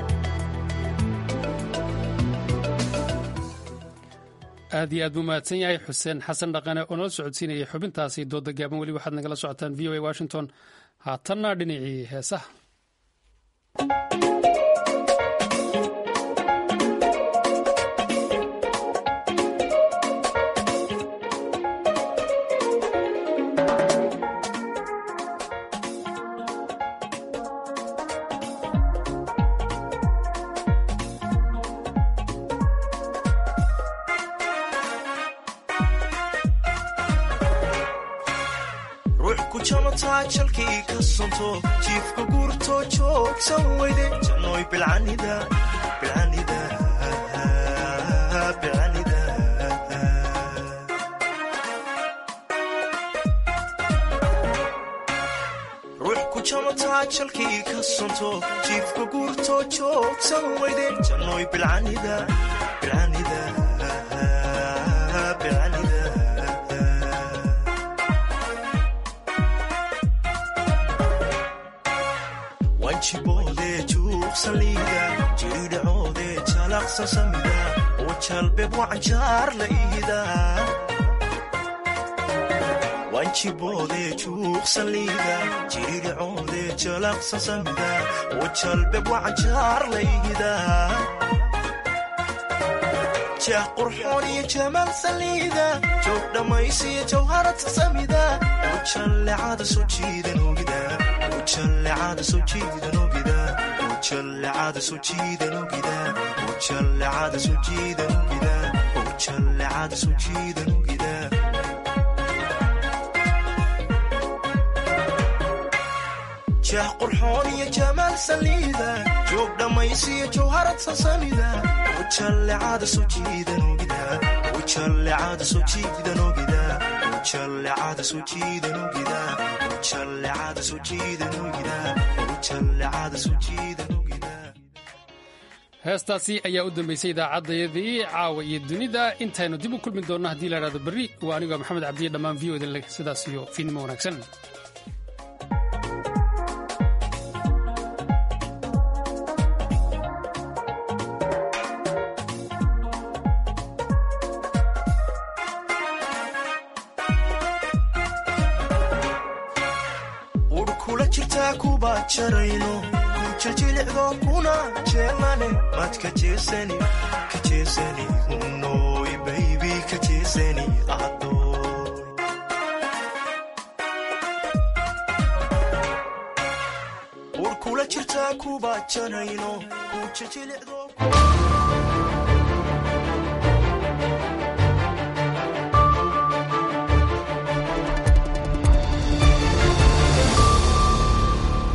aad iyo aad buu mahadsan yahay xuseen xasan dhaqane oo nala socodsiinayay xubintaasi dooda gaaban weli waxaad nagala socotaan v o a washington haatanna dhinacii heesaha
jalkii ka sonto jiifka guurto joogsan weyde jannoy bilcanida bilcanida bilcanida ruux ku jamataa jalkii ka sonto jiifka guurto joogsan weyde jannoy bilcanida bilcanida bilcanida wanjiboode juuqsaliida jiridhacoode jalaqsan samida wajalbeb wacanjaar la iida wanjiboode juuqsaliida jiridhacoode jalaqsan samida wajalbeb wacanjaar la iida jeex qurxoon iyo jamaal saliida joog dhammaysiyo jawharata samida wajallecada soo jiidan ogida ujallecada soo jiidan ogida ujallecada soo jiidan ogida ujallecada soo jiidan ogida ujallecada soo jiidan ogida jeex qurxoon iyo jamaal saliida joog dhammaysiyo jawharad sasamida ujallecada soo jiidan ogida ujallecada soo jiidan ogida ujallecada soo jiidan ogida ujallecada soo jiidan ogida ujallecada soo jiidan ogida
heestaasi ayaa u dambaysay idaacaddayadii caawa iyo dunida intaynu dib u kulmi doonno haddii la idhahdo berri waa anigoo maxamed cabdiye dhammaan v o idin leh sidaas iyo fiidnimo wanaagsan
urkula jirtaa kuba jarayno kujajilicdo kuna jeelane mad ka jeesani ka jeesani unoy baybi ka jeesani adoy urkula jirtaa kuba jarayno kujajilicdo